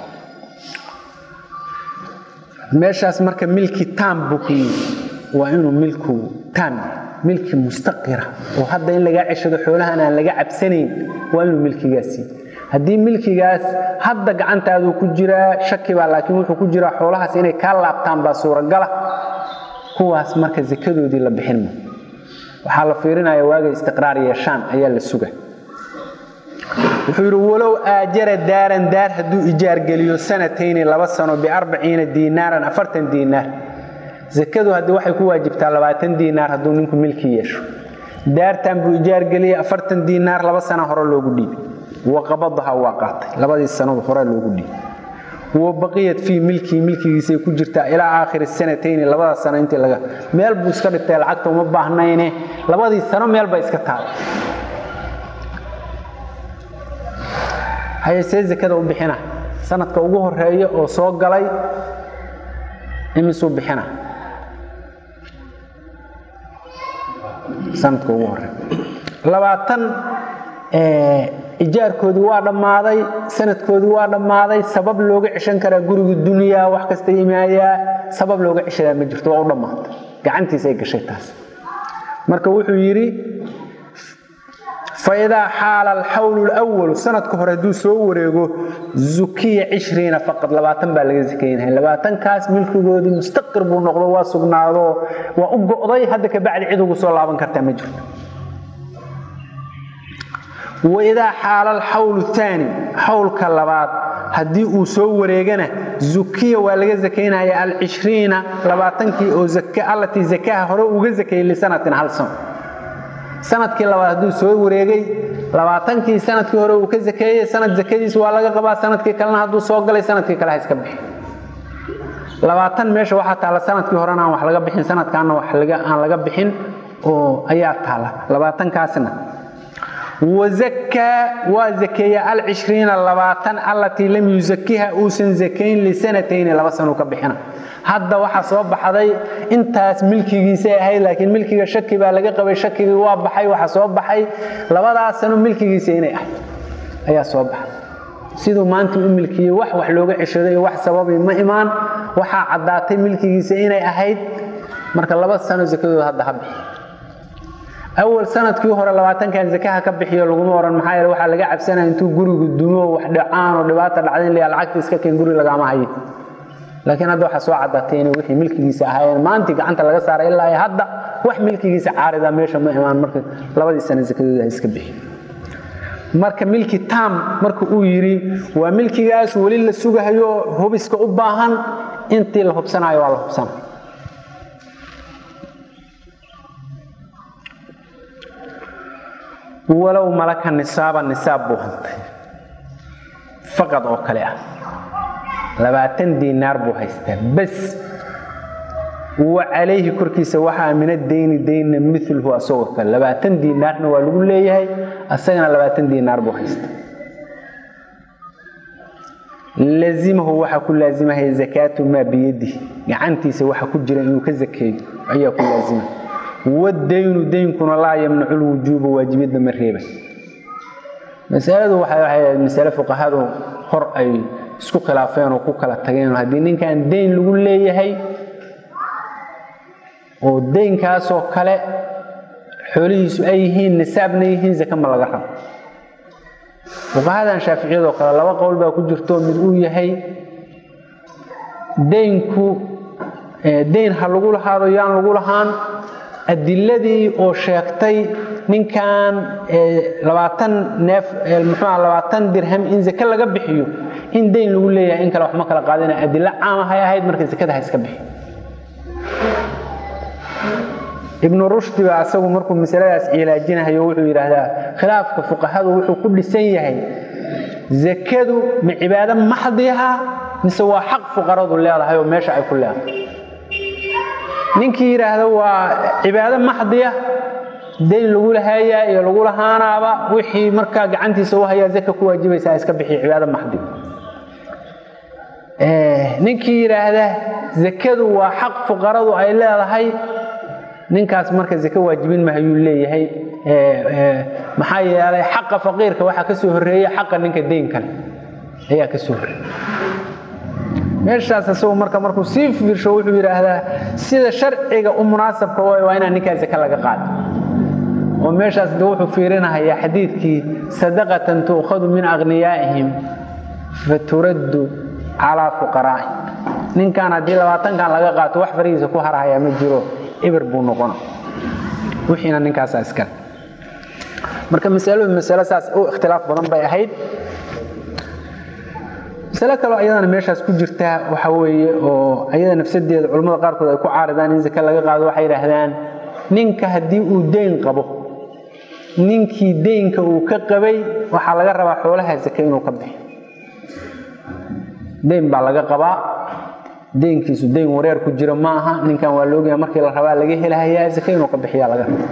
meeshaas marka milki taam buu ku yidhi waa inuu milku taam milki mustaqira oo hadda in lagaa ceshado xoolahan aan laga cabsanayn waa inuu milkigaasi haddii milkigaas hadda gacantaaduu ku jiraa shaki baa laakiin wuxuu ku jiraa xoolahaas inay kaa laabtaan baa suuragala kuwaas marka zakadoodii la bixin ma waxaa la fiirinaya waagay istiqraar yeeshaan ayaa la suga wuxuu yidhi walow aajara daaran daar hadduu ijaargeliyo sanatayni laba sano biarbaciina diinaaran afartan diinaar zakadu haddii waxay ku waajibtaa labaatan diinaar hadduu ninku milki yeesho daartan buu ijaargeliyey afartan diinaar laba sana hore loogu dhiibay waqabadaha waa qaatay labadii sanadu hore loogu dhiibay wabaqiyat fii milkii milkigiisay ku jirtaa ilaa aakhiri sanatayni labada sano intii laga meel buu iska dhigtay lacagta uma baahnayne labadii sano meel bay iska tahay haye see zakada u bixina sanadka ugu horeeya oo soo galay imisuu bixina sanadka ugu horeeya labaatan ijaarkoodii waa dhammaaday sanadkoodii waa dhammaaday sabab looga ceshan karaa guriga dunyaa wax kasta imaayaa sabab looga ceshadaa ma jirto waa u dhammaatay gacantiisa ay gashay taas marka wuxuu yidhi faidaa xaala alxawlu lwalu sanadka hore hadduu soo wareego zukiya cishriina faqad labaatan baa laga sakaynaya labaatankaas milkigoodii mustaqir buu noqdo waa sugnaado waa u go'day hadda kabacdi cid ugu soo laaban kartaa ma jirto waidaa xaala alxawlu aani xawlka labaad haddii uu soo wareegana zukiya waa laga sakaynaya alcishriina labaatankii oo allatii zakaha hore uga zakayay lisanatin hal sano sanadkii labaad hadduu soo wareegay labaatankii sanadkii hore uu ka zakeeyey sanad zakadiis waa laga qabaa sanadkii kalena hadduu soo galay sanadkii kale ha iska bixi labaatan meesha waxaa taalla sanadkii horena aan wax laga bixin sanadkaana wax aan laga bixin oo ayaa taalla labaatankaasna wazakaa waa zakeeya alcishriina labaatan allatii lam yuzakiha uusan zakayn lisanatayni laba sanuu ka bixina hadda waxaa soo baxday intaas milkigiisay ahayd laakiin milkiga shaki baa laga qabay shakigii waa baxay waxaa soo baxay labadaas sano milkigiisa inay ahayd ayaa soo baxay siduu maanta u milkiyey wax wax looga ceshaday iyo wax sababay ma imaan waxaa caddaatay milkigiisa inay ahayd marka laba sano zakadooda hadda ha bixi awal sanadkii hore labaatankan zakaha ka bixiyo laguma oran maxaa yeele waxaa laga cabsanaya intuu gurigu dumo wax dhacaan oo dhibaata dhacda in la lacagta iska keen guri lagama hayo laakiin hadda waxaa soo caddaatay inay wixii milkigiisa ahaayeen maantii gacanta laga saaray ilaa hadda wax milkigiisa caarida meesha ma imaan marka labadii sano zakadooda iska bixi marka milki tam marka uu yidhi waa milkigaas weli la sugahayo hubiska u baahan intii la hubsanayo waa la hubsana walow malaka nisaaba nisaab buu hantay faqad oo kale ah labaatan diinaar buu haystaa bas wa calayhi korkiisa waxaa mina dayni daynna milhu asagoo kale labaatan diinaarna waa lagu leeyahay asagana labaatan diinaar buu haystaa lazimahu waxaa ku laazimahaya zakaatu maa biyadihi gacantiisa waxa ku jira inuu ka zakeeyo ayaa ku laazima wadaynu daynkuna laa yamnacu lwujuuba waajibiyadda ma reeba masaladu waxay ahayd masale fuqahadu hor ay isku khilaafeen oo ku kala tageen haddii ninkan dayn lagu leeyahay oo daynkaasoo kale xoolihiisu ay yihiin nisaabna yihiin zake ma laga rabo fuqahadan shaaficiyadoo kale laba qowl baa ku jirto mid uu yahay daynku dayn ha lagu lahaado yaan lagu lahaan adiladii oo sheegtay ninkan labaatan neef muxuuha labaatan dirham in zake laga bixiyo in dayn lagu leeyahay in kale wax ma kala qaadina adilo caama hay ahayd marka zakada ha iska bixi ibnu rushdi baa asagu markuu masaladaas cilaajinahayo wuxuu yidhaahdaa khilaafka fuqahadu wuxuu ku dhisan yahay zakadu ma cibaado maxdiha mise waa xaq fuqaradu leedahay oo meesha ay ku leedahay ninkii yidhaahda waa cibaado maxdiya dayn lagu lahayaa iyo lagu lahaanaaba wixii markaa gacantiisa u hayaa zaka ku waajibaysaa iska bixiya cibaado maxdi ninkii yidhaahda zakadu waa xaq fuqaradu ay leedahay ninkaas marka zake waajibin mahayuu leeyahay maxaa yeelay xaqa faqiirka waxaa ka soo horreeya xaqa ninka dayn kale ayaa ka soo horreeya meeshaas isagu marka markuu sii fiirsho wuxuu yidhaahdaa sida sharciga u munaasabka way waa inaan ninkaa zake laga qaado oo meeshaas de wuxuu fiirinahayaa xadiidkii sadaqatan tuukhadu min akhniyaa'ihim faturaddu calaa fuqaraa'ihim ninkan haddii labaatankan laga qaato wax farigiisa ku harahayaa ma jiro ibir buu noqona wixiina ninkaasaa iskale marka masaladu masalo saas u ikhtilaaf badan bay ahayd masalo kaloo ayadana meeshaas ku jirta waxa weeye oo ayada nafsadeeda culimmada qaarkood ay ku caaridaan in zake laga qaado waxay yidhaahdaan ninka haddii uu deyn qabo ninkii deynka uu ka qabay waxaa laga rabaa xoolaha zake inuu ka bixi deyn baa laga qabaa deynkiisu deyn wareer ku jiro ma aha ninkan waa laogaya markii la rabaa laga helahayaa zake inuu ka bixiya laga raba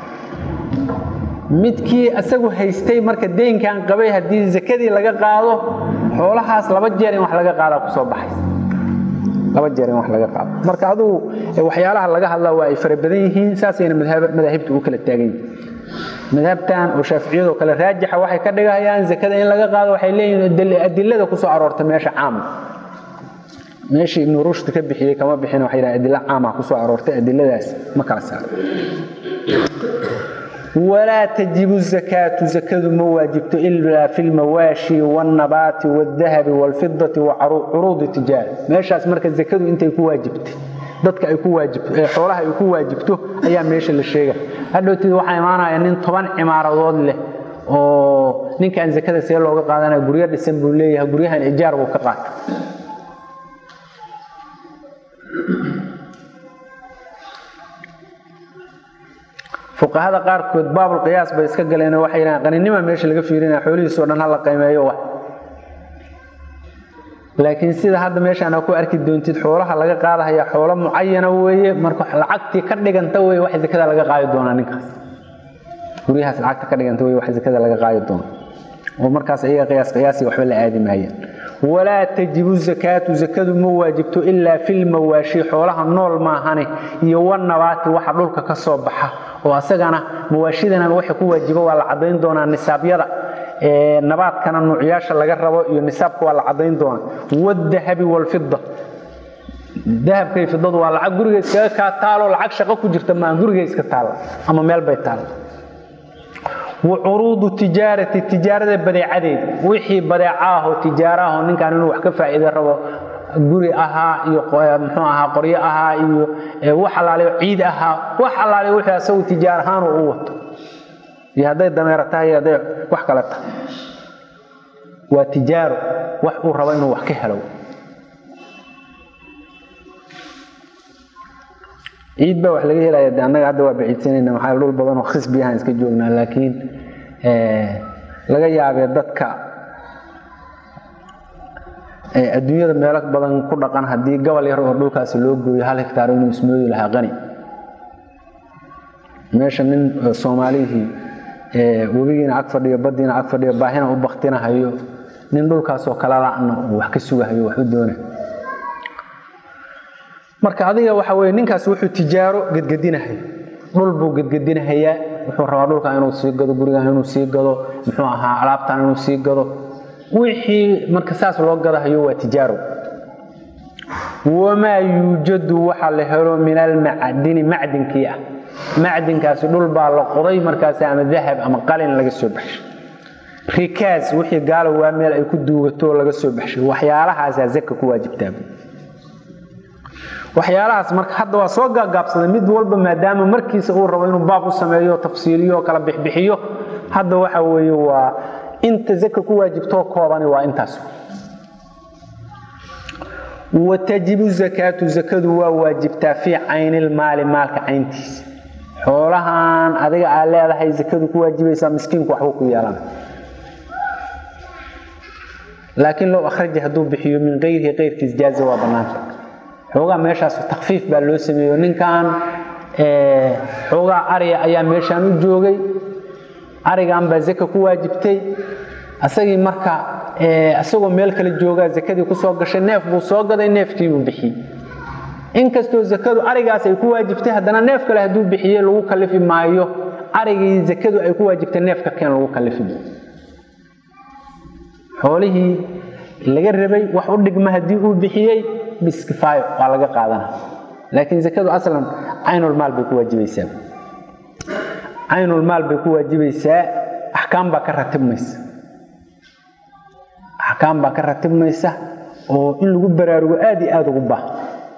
midkii isagu haystay marka deynkan qabay haddii zakadii laga qaado xoolahaas laba jeer in wax laga qaadaa kusoo baxaysa laba jeer in wax laga qaado marka adugu waxyaalaha laga hadlaa waa ay fara badan yihiin saasayna madaahibta u kala taagan yihin madhabtan oo shaaficiyadoo kale raajixa waxay ka dhigayaan zakada in laga qaado waxay leeyihiin adilada kusoo aroorta meesha caama meeshii ibnu rushd ka bixiyey kama bixin waxay dhahan adilo caama kusoo aroortay adiladaas ma kala saaro walaa tajibu zakaatu zakadu ma waajibto ilaa fi lmawaashi wاlnabaati wاdahabi wاlfidati wacuruudi tijaara meeshaas marka zakadu intay ku waajibtay dadka ay ku waajibto xoolaha ay ku waajibto ayaa meesha la sheega hadhowteed waxaa imaanaya nin toban cimaaradood leh oo ninkan zakada see looga qaadanaya guryo dhisan buu leeyahay guryahan ijaar buu ka qaata fuqahada qaarkood baabulqiyaas bay iska galeen waxay yidhahaan qaninima meesha laga fiirinaya xoolihiisoo dhan hala qiimeeyo wax laakiin sida hadda meeshaan aa ku arki doontid xoolaha laga qaadahaya xoolo mucayana weeye marka lacagtii ka dhiganta wey wax zakada laga qaadi doonaa ninkaas guryahaas lacagta ka dhiganta wey wax zakada laga qaadi doona oo markaas ayaga qiyaas qiyaasi waxba la aadi maayaan walaa tajibu zakaatu zakadu ma waajibto ilaa filmawaashi xoolaha nool maahane iyo wanabaati waxa dhulka ka soo baxa oo asagana mawaashidana waxa ku waajiba waa la cadayn doonaa nisaabyada nabaadkana nuucyaasha laga rabo iyo nisaabka waa la cadayn doonaa wadahabi walfida dahabkay fidadu waa lacag guriga iskaga kaa taalo lacag shaqo ku jirta maa guriga iska taalla ama meel bay taalla wacuruudu tijaarati tijaarada badeecadeeda wixii badeeca ahoo tijaaro ahoo ninkan inuu wax ka faa'iida rabo guri ahaa iyo muxuu ahaa qoryo ahaa iyo wax allaaliyo ciid ahaa wax allaaliyo wixii asagu tijaar ahaan uu u wato iyo hadday dameero tahay iyo hadday wax kale tahay waa tijaaro wax uu rabo inuu wax ka helo ciid baa wax laga helaya de annaga hadda waa baciidsanayna maxaa dhul badan oo khisbi ahaan iska joognaa laakiin laga yaabee dadka adduunyada meelo badan ku dhaqan haddii gobol yar oo dhulkaasi loo gooyo hal hektaar inuu ismoodi lahaa qani meesha nin soomaalihii webigiina ag fadhiyo baddiina ag fadhiyo baahina u baktinahayo nin dhulkaasoo kala la'na uu wax ka sugahayo wax u doona marka adiga waxa weye ninkaas wuxuu tijaaro gedgedinahay dhul buu gedgedinahayaa wuxuu rabaa dhulkan inuu sii gado gurigan inuu sii gado muxuu ahaa alaabtan inuu sii gado wixii marka saas loo gadahayo waa tijaaro wamaa yuujadu waxa la helo min almacdini macdinkii ah macdinkaasi dhul baa la qoday markaas ama dahab ama qalin laga soo baxshay rikaas wixii gaalo waa meel ay ku duugato laga soo baxshay waxyaalahaasaa zaka ku waajibtaa waxyaalahaas marka hadda waa soo gaagaabsaday mid walba maadaama markiisa uu rabo inuu baab u sameeyo tafsiiliyo kala bixbixiyo hadda waxa weeye waa inta zaka ku waajibtoo koobani waa intaas watajibu zakaatu zakadu waa waajibtaa fii caynilmaali maalka cayntiisa xoolahan adiga aad leedahay zakadu ku waajibaysaa miskiinku waxbuu ku yeelana laakiin low akhraja hadduu bixiyo min kayrihi kayrkiis jaaza waa bannaanta xoogaa meeshaas takfiif baa loo sameeyo ninkan xoogaa ariga ayaa meeshaan u joogay arigan baa zaka ku waajibtay asagii marka isagoo meel kale joogaa zakadii kusoo gashay neef buu soo gaday neefkiibuu bixiyey inkastoo zakadu arigaas ay ku waajibtay haddana neef kale hadduu bixiyey lagu kalifi maayo arigii zakadu ay ku waajibtay neefka keen lagu kalifi maayo xoolihii laga rabay wax u dhigma haddii uu bixiyey biskifaayo waa laga qaadana laakiin zakadu aslan caynulmaal bay ku waajibaysaa caynulmaal bay ku waajibaysaa axkaam baa ka ratibmaysa axkaam baa ka ratibmaysa oo in lagu baraarugo aad iyo aada ugu baahan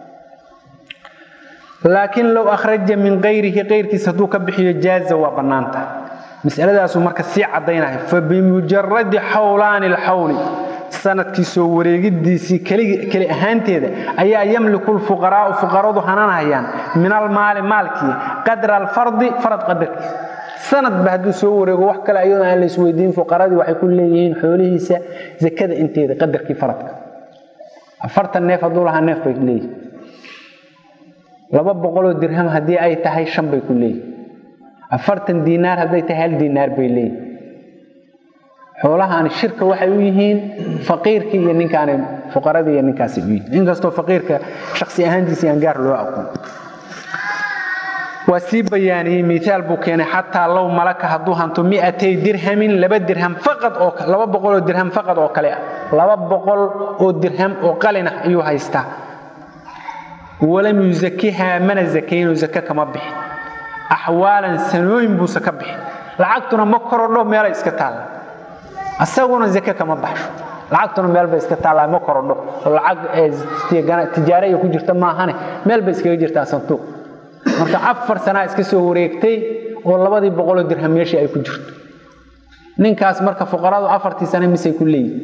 laakiin low akhraja min kayrihi kayrkiis hadduu ka bixiyo jaaza waa bannaanta masaladaasuu marka sii caddaynahay fa bimujaradi xawlaani alxawli sanadkii soo wareegidiisii keli ahaanteeda ayaa yamliku lfuqaraau fuqaradu hananayaan min almaali maalkii qadra alfardi farad qadarkiisa sanadba hadduu soo wareego wax kale ayadoo aan la isweydiin fuqaradii waxay ku leeyihiin xoolihiisa zakada inteeda qadarkii faradka afartan neef hadduu lahaa neef bay leeyihin laba boqoloo dirham haddii ay tahay shan bay ku leeyihin afartan diinaar hadday tahay hal diinaar bay leeyihin xoolahaani shirka waxay u yihiin faqiirkii iyo ninkaani fuqaradii iyo ninkaasi u yihiin inkastoo faqiirka shaksi ahaantiisa aan gaar loo aqoon waa sii bayaaniyey miaal buu keenay xataa low malaka hadduu hanto miatay dirhamin laba dirham faqad oo laba boqoloo dirham faqad oo kale ah laba boqol oo dirham oo qalin ah ayuu haystaa walam yusakihaa mana zakayno zake kama bixin axwaalan sanooyin buuse ka bixin lacagtuna ma korodho meelay iska taalla asaguna zake kama baxsho lacagtuna meel bay iska taallaa ma korodho oo lacag tijaare ay ku jirta maahane meel bay iskaga jirtaa santuuq marka afar sanaa iska soo wareegtay oo labadii boqoloo dirham meeshii ay ku jirto ninkaas marka fuqaradu afartii sane misay ku leeyihin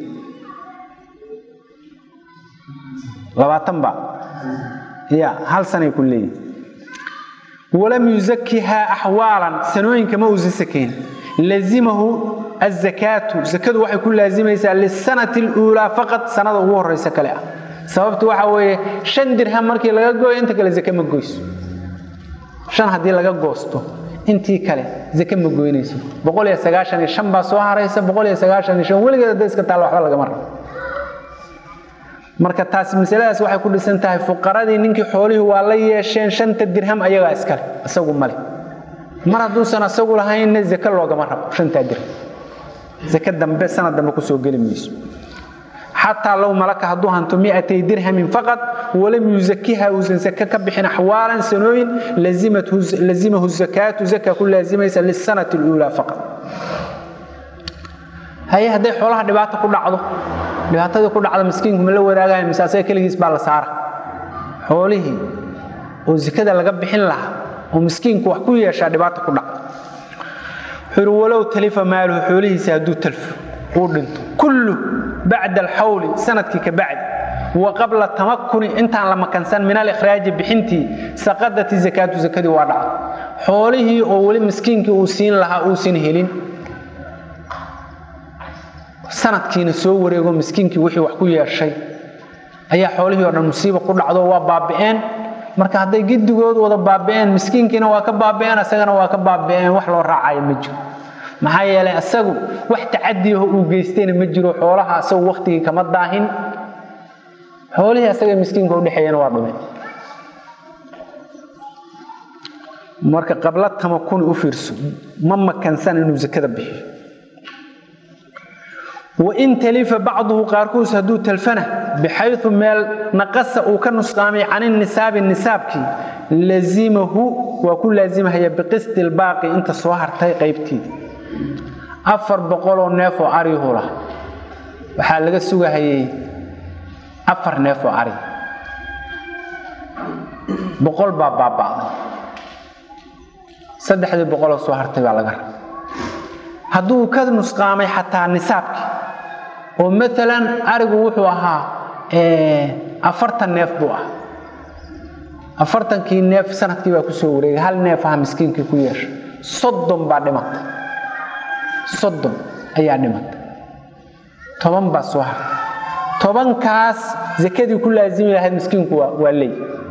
labaatan ba ya hal sanay ku leeyihin walam yusakihaa axwaalan sanooyinka ma uusan sakayn lazimahu azakaatu zakadu waxay ku laazimaysaa lisanati luulaa faqad sanada ugu horeysa kale ah sababtu waxa weeye shan dirham markii laga gooyo inta kale zake ma goyso shan haddii laga goosto intii kale zake ma goynayso boqol iyo sagaashan iyo shan baa soo haraysa boqol iyo sagaashan iyo shan weligeed hadday iska taalla waxba lagama rabo marka taasi masaladaas waxay ku dhisan tahay fuqaradii ninkii xoolihii waa la yeesheen shanta dirham ayagaa iskale isagu male mar hadduusan asagu lahaynna zake loogama rabo shantaa dirham zake dambe sanad dambe kusoo geli mayso xataa low malaka hadduu hanto miatay dirhamin faqad walam yusakiha uusan zake ka bixin axwaalan sanooyin lazimahu zakaatu zaka ku laazimaysa lisanati luulaa faqad haye hadday xoolaha dhibaato ku dhacdo dhibaatadii ku dhacdo miskiinku ma la wadaagaya mise asaga keligiis baa la saara xoolihii oo zakada laga bixin lahaa oo miskiinku wax ku yeeshaa dhibaato ku dhacdo xuri walow talifa maaluhu xoolihiisa hadduu talfo uu dhinto kullu bacda alxawli sanadkii ka bacdi wa qabla tamakuni intaan la makansan min alikhraaji bixintii saqadati zakaatu zakadii waa dhacdo xoolihii oo weli miskiinkii uu siin lahaa uusan helin sanadkiina soo wareego miskiinkii wixii wax ku yeeshay ayaa xoolihii oo dhan musiiba ku dhacdo waa baabi'een marka hadday gidigood wada baabi'een miskiinkiina waa ka baabi'een asagana waa ka baabi'een wax loo raacayo ma jiro maxaa yeelay asagu wax tacadiyaho uu geystayna ma jiro xoolaha asagu waktigii kama daahin xoolihii asaga miskiinka udhexeeyana waa dhumeen marka qabla tamakuni u fiirso ma makansan inuu zakada bixiyo wain talifa bacduhu qaarkuus hadduu talfana bixayu meel naqasa uu ka nusqaamay can nisaabi nisaabkii lazimahu waa ku laazimahaya biqisti lbaaqi inta soo hartay qaybtiida afar boqoloo neefoo arihu lah waxaa laga sugahayay afar neefoo ari boqol baa baaba'day saddexdii boqoloo soo hartay baa laga raba hadduu ka nusqaamay xataa nisaabkii oo maalan arigu wuxuu ahaa afartan neef buu ah afartankii neef sanadkii baa kusoo wareegay hal neef aha miskiinkii ku yeesha soddon baa dhimatay soddon ayaa dhimatay toban baa soo hartay tobankaas zakadii ku laazimi lahayd miskiinku waa leey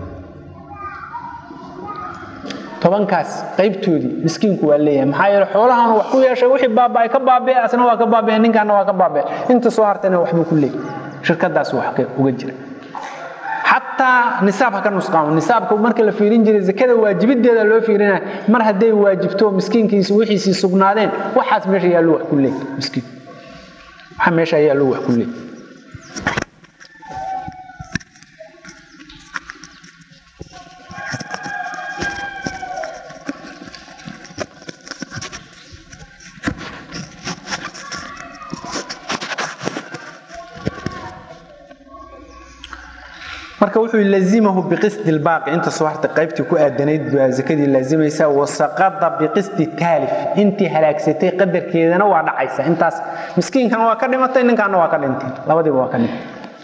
tobankaas qaybtoodii miskiinku waa leeyahay maxaa yeele xoolahan wax ku yeeshay wixii baaba'ay ka baaba'e asna waa ka baaba'e ninkaana waa ka baaba'e inta soo hartayna waxbuu ku leeyahay shirkadaas wax uga jira xataa nisaab ha ka nusqaamo nisaabka marka la fiirin jiray zakada waajibideeda loo fiirinaya mar hadday waajibto miskiinkiisi wixiisii sugnaadeen waxaas meesha yaallo wax ku leeyahay miskiin waxa meesha yaallo wax ku leeyahay marka wuxuu lazimahu biqisdi lbaaqi inta soo hartay qaybtii ku aadanayd baa zakadii laazimaysa wasaqada biqisdi taalif intii halaagsatay qadarkeedana waa dhacaysa intaas miskiinkan waa ka dhimatay ninkaana waa ka dhintay labadiiba waa ka dhintay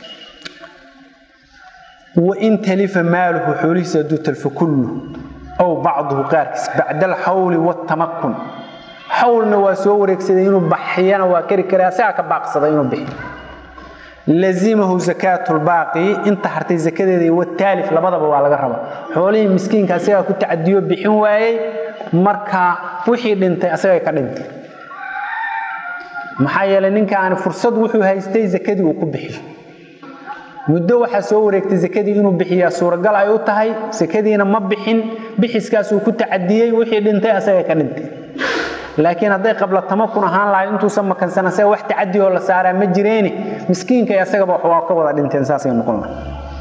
wain talifa maaluhu xoolihiisa hadduu talfo kullu aw bacduhu qaarkiis bacda alxawli watamakun xawlna waa soo wareegsaday inuu baxiyana waa kari kara asagaa ka baaqsaday inuu bixiyo lazimahu zakaatu lbaaqi inta hartay zakadeeda iyo wataalif labadaba waa laga raba xoolihii miskiinka asagaa ku tacadiyo bixin waayey marka wixii dhintay asagay ka dhintay maxaa yeelay ninkaani fursad wuxuu haystay zakadii uu ku bixiyo muddo waxaa soo wareegtay zakadii inuu bixiyaa suuragal ay u tahay sakadiina ma bixin bixiskaasuu ku tacadiyey wixii dhintay asagay ka dhintay laakiin hadday qabla tamakun ahaan lahayd intuusan makansan asaga wax tacadi oo la saaraa ma jireeni miskiinka iyo asagaba waa ka wada dhinteen saasay noqon lahay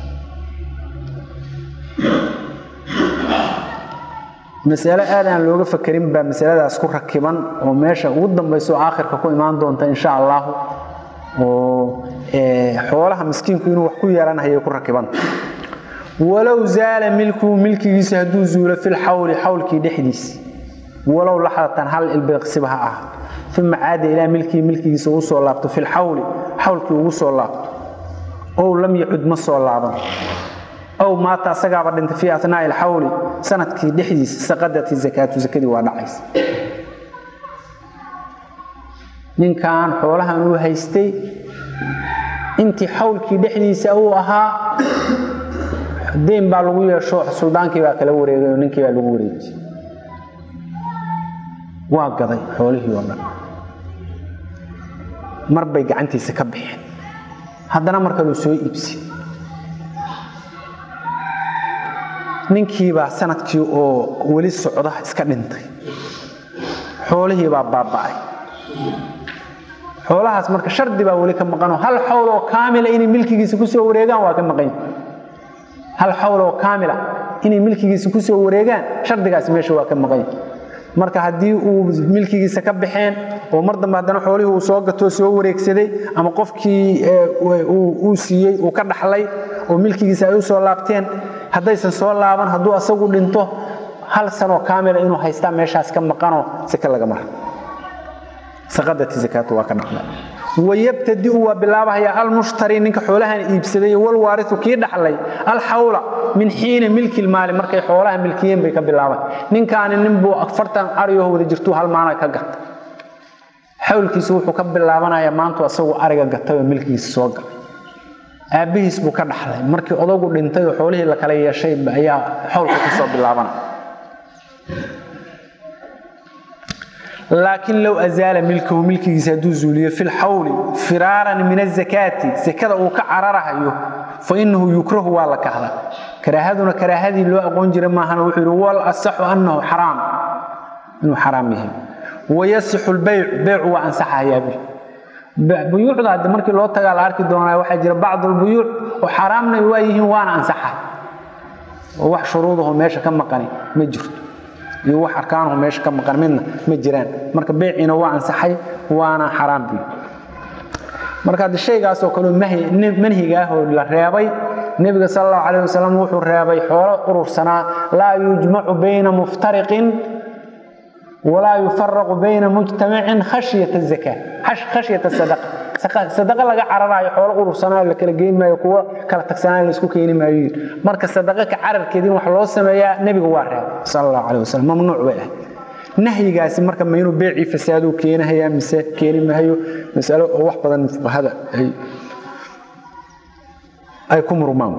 masale aad aan looga fakerin baa masaladaas ku rakiban oo meesha ugu dambayso aakhirka ku imaan doonta insha allahu oo xoolaha miskiinku inuu wax ku yeelanhayo ku rakibanta walow zaala milkuhu milkigiisa hadduu zuulo filxawli xawlkii dhexdiisa walow laxdatan hal ilbeeqsiba ha ah uma caada ilaa milkii milkigiisa uu soo laabto fi lxawli xawlkii ugu soo laabto ow lam yacud ma soo laaban ow maata asagaaba dhintay fii atnaai alxawli sanadkii dhexdiisa saqadati zakaatu zakadii waa dhacaysa ninkan xoolahan uu haystay intii xawlkii dhexdiisa uu ahaa deyn baa lagu yeesho suldaankii baa kala wareegay oo ninkii baa lagu wareejiyey waa gaday xoolihii oo dhan mar bay gacantiisa ka baxeen haddana mar kaluu soo iibsi ninkiibaa sanadkii oo weli socda iska dhintay xoolihiibaa baaba'ay xoolahaas marka shardi baa weli ka maqanoo hal xawl oo kaamila inay milkigiisa kusoo wareegaan waa ka maqan hal xawl oo kaamila inay milkigiisa kusoo wareegaan shardigaasi meesha waa ka maqan marka haddii uu milkigiisa ka baxeen oo mar dambe haddana xoolihii uu soo gatoo soo wareegsaday ama qofkii uu siiyey uu ka dhaxlay oo milkigiisa ay u soo laabteen haddaysan soo laaban hadduu asagu dhinto hal sanoo kaamila inuu haystaa meeshaas ka maqanoo sake laga mara saqadati zakaatu waa ka dhaqda wayabtadiu waa bilaabahaya almushtari ninka xoolahan iibsaday walwaariu kii dhaxlay alxawla min xiina milki lmaali markay xoolaha milkiyeen bay ka bilaaban ninkaani ninbuu afartan ariyaho wada jirtuu hal maana ka gata xawlkiisu wuxuu ka bilaabanaya maantu asagu ariga gatay oo milkigiisa soo galay aabbihiis buu ka dhaxlay markii odagu dhintay oo xoolihii la kala yeeshay ayaa xawlka kusoo bilaabanaya laakiin low azaala milkahu milkigiisa hadduu zuuliyo fi lxawli firaaran min azakaati sakada uu ka cararahayo fa inahu yukrahu waa la kahda karaahaduna karaahadii loo aqoon jira maahan wuxuu yidhi wal asaxu annahu xaraam inuu xaraam yahay wayasixu lbaycu beycu waa ansaxayaa buyuucda hadde markii loo tagaa la arki doonaa waxaa jira bacdu lbuyuuc oo xaraamna waa yihiin waana ansaxa oo wax shuruudaho meesha ka maqani ma jirto iyo wax arkaanuhu meesha ka maqan midna ma jiraan marka beeciina waa ansaxay waana xaraam bi marka hadde shaygaasoo kaleo manhiga ah oo la reebay nebiga sal allahu calayh wasalam wuxuu reebay xoolo urursanaa laa yujmacu bayna muftariqin walaa yufaraqu bayna mujtamacin khashyata zaka khashyata sadaqa sadaqa laga cararaayo xoolo urursanaayo la kala geyn maayo kuwo kala tagsanaayo la isku keeni maayo marka sadaqa ka cararkeedii wax loo sameeyaa nebiga waa reebay sal allahu calayh wasalam mamnuuc bay ahayd nahyigaasi marka ma inuu beecii fasaaduu keenahayaa mise keeni maayo masalo oo wax badan fuqahada ay ay ku murmaan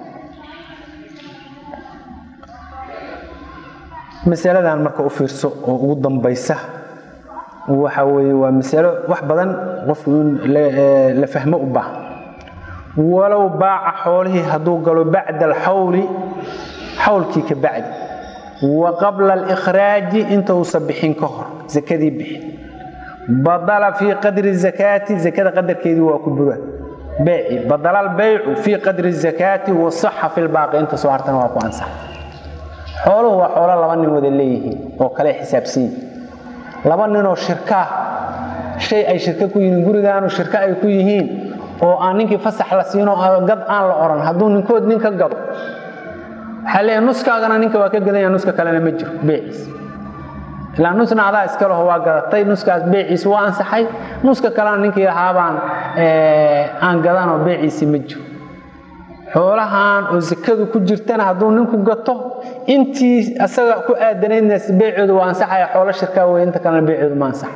masaladan marka u fiirso oo ugu dambaysa waxa weeye waa masalo wax badan qofku in la fahmo u baahan walow baaca xoolihii hadduu galo bacda alxawli xawlkii ka bacdi wa qabla alikraaji inta uusan bixin ka hor zakadii bixin badala fii qadri zakaati zakada qadarkeedii waa ku bura beeci badala albaycu fii qadri zakaati wasaxa fi lbaaqi inta soo hartana waa ku ansax xooluhu waa xoolo laba nin wada leeyihiin oo kale xisaabsan yihin laba ninoo shirkaa shay ay shirka ku yihiin gurigaanu shirka ay ku yihiin oo aan ninkii fasax la siino gad aan la oran hadduu ninkood nin ka gado waxaa leeyahay nuskaagana ninka waa ka gadanya nuska kalena ma jiro beeciis ilaa nusna adaa iskaleho waa gadatay nuskaas beeciisi waa ansaxay nuska kalena ninkii lahaabaan aan gadanoo beeciisi ma jiro xoolahan oo sakadu ku jirtana hadduu ninku gato intii asaga ku aadanaydna beecoodu waa ansaxaya xoolo shirkaa wey inta kalena beecoodu ma ansaxa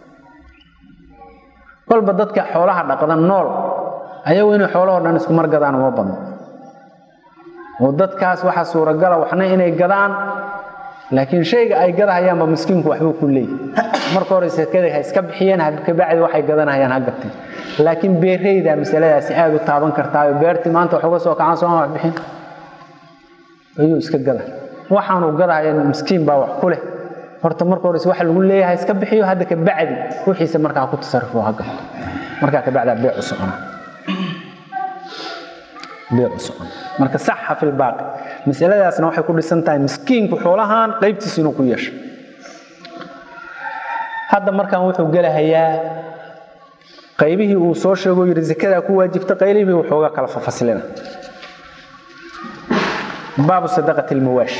kolba dadka xoolaha dhaqda nool ayagu inay xoolahoo dhan isku mar gadaan uma badno oo dadkaas waxaa suuragala waxna inay gadaan laakiin shayga ay gadahayaanba miskiinku waxbuu ku leeyahy marka hore sakada ha iska bixiyeen kabacdi waxay gadanahayaan ha gateen laakiin beereyda masaladaasi aada u taaban kartaayo beertii maanta wax uga soo kacaan sooma wax bixin ayuu iska gada waxaanu gadahaya miskiin baa wax ku leh horta marka hores waxa lagu leeyahay iska bixiyo hadda kabacdi wixiisa markaa ku tasarufo ha gato markaa kabacdaa beecu socona beecu socona marka saxa fi lbaaqi masaladaasna waxay ku dhisan tahay miskiinku xoolahan qaybtiisa inuu ku yeesho hadda markaan wuxuu gelahayaa qaybihii uu soo sheego yidhi zakadaa ku waajibta qaybihii wuxooga kala fafaslina baabu sadaqati lmawaash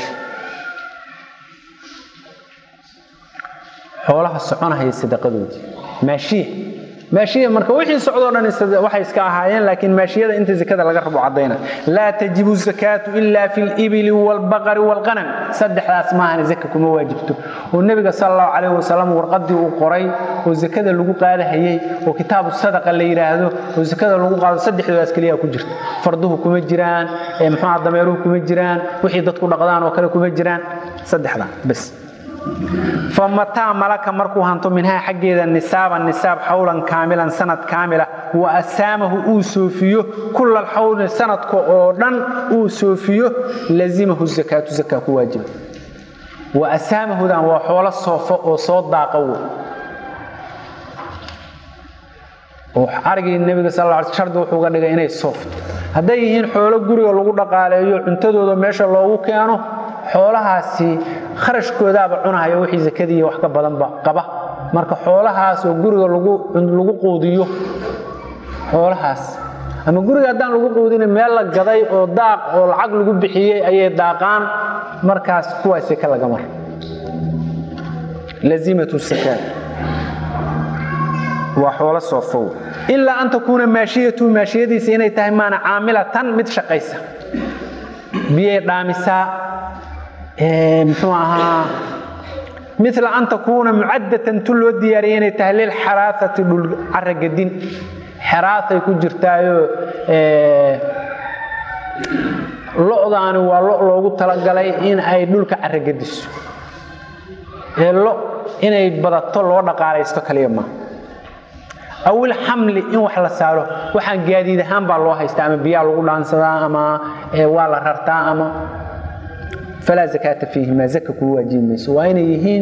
xoolaha soconahaya sadaqadoodii maashiya maashiya marka wixii socdoo dhan waxay iska ahaayeen laakiin maashiyada inta zakada laga rabo caddayna laa tajibu zakaatu ila fi libili waalbaqari waalqanam saddexdaas maahana zaka kuma waajibto oo nebiga sal allahu calayh wasalam warqadii uu qoray oo zakada lagu qaadahayey oo kitaabu sadaqa la yidhaahdo oo zakada lagu qaado saddexdoodaas keliya ku jirto farduhu kuma jiraan muxuuha dameeruhu kuma jiraan wixii dadku dhaqdaan oo kale kuma jiraan saddexdaa bas famataa malaka markuu hanto minhaa xaggeeda nisaaban nisaab xawlan kaamilan sanad kaamila wa asaamahu uu soofiyo kula alxawli sanadka oo dhan uu soofiyo lazimahu zakaatu zakaa ku waajiba wa asaamahudan waa xoolo soofo oo soo daaqa wey oo arigii nebiga sal lla alay shardi wuxuu ga dhigay inay soofto hadday yihiin xoolo guriga lagu dhaqaaleeyo cuntadooda meesha loogu keeno xoolahaasi kharashkoodaaba cunahaya wixii zakadii wax ka badanba qaba marka xoolahaas oo guriga lagu quudiyo xoolahaas ama guriga haddaan lagu quudina meel la gaday oo daaq oo lacag lagu bixiyey ayay daaqaan markaas kuwaa seke laga mara lazimatu sakaat waa xoolo soofow ilaa an takuuna maashiyatu maashiyadiisa inay tahay maana caamilatan mid shaqaysa biyay dhaamisaa muxuu ahaa mila an takuuna mucaddatan tu loo diyaariyay inay tahay lilxaraaati dhul caragadin xeraatay ku jirtaayo lo'daani waa lo loogu talagalay in ay dhulka caragadiso ee lo inay badato loo dhaqaalaysto kaliya ma awil xamli in wax la saaro waxaan gaadiid ahaan baa loo haystaa ama biyaa lagu dhaansadaa ama waa la rartaa ama falaa zakaata fiihima zaka kuu waajibi mayso waa inay yihiin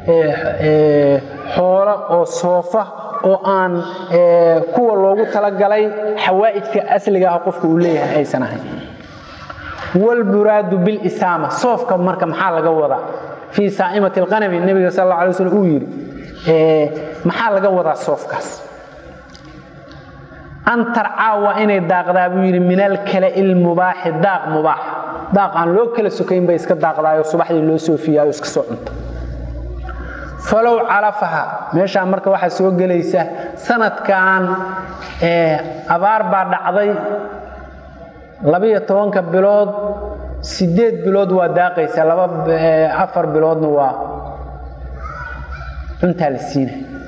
xoolo oo soofa oo aan kuwa loogu talagalay xawaa'ijka asliga ah qofka uu leeyahay aysan ahayn wlmuraadu bilisaama soofka marka maxaa laga wadaa fii saa'imati alqanami nebiga sal alla alay slam uu yidhi maxaa laga wadaa soofkaas an tarcaa waa inay daaqdaa buu yidhi min alkala ilmubaaxi daaq mubaax daaq aan loo kala sokayn bay iska daaqdaayo subaxdii loo soofiyaayo iska soo cunta falow calafaha meeshaan marka waxaa soo gelaysa sanadkan abaar baa dhacday labiyo tobanka bilood sideed bilood waa daaqaysa laba afar biloodna waa cuntaa la siinay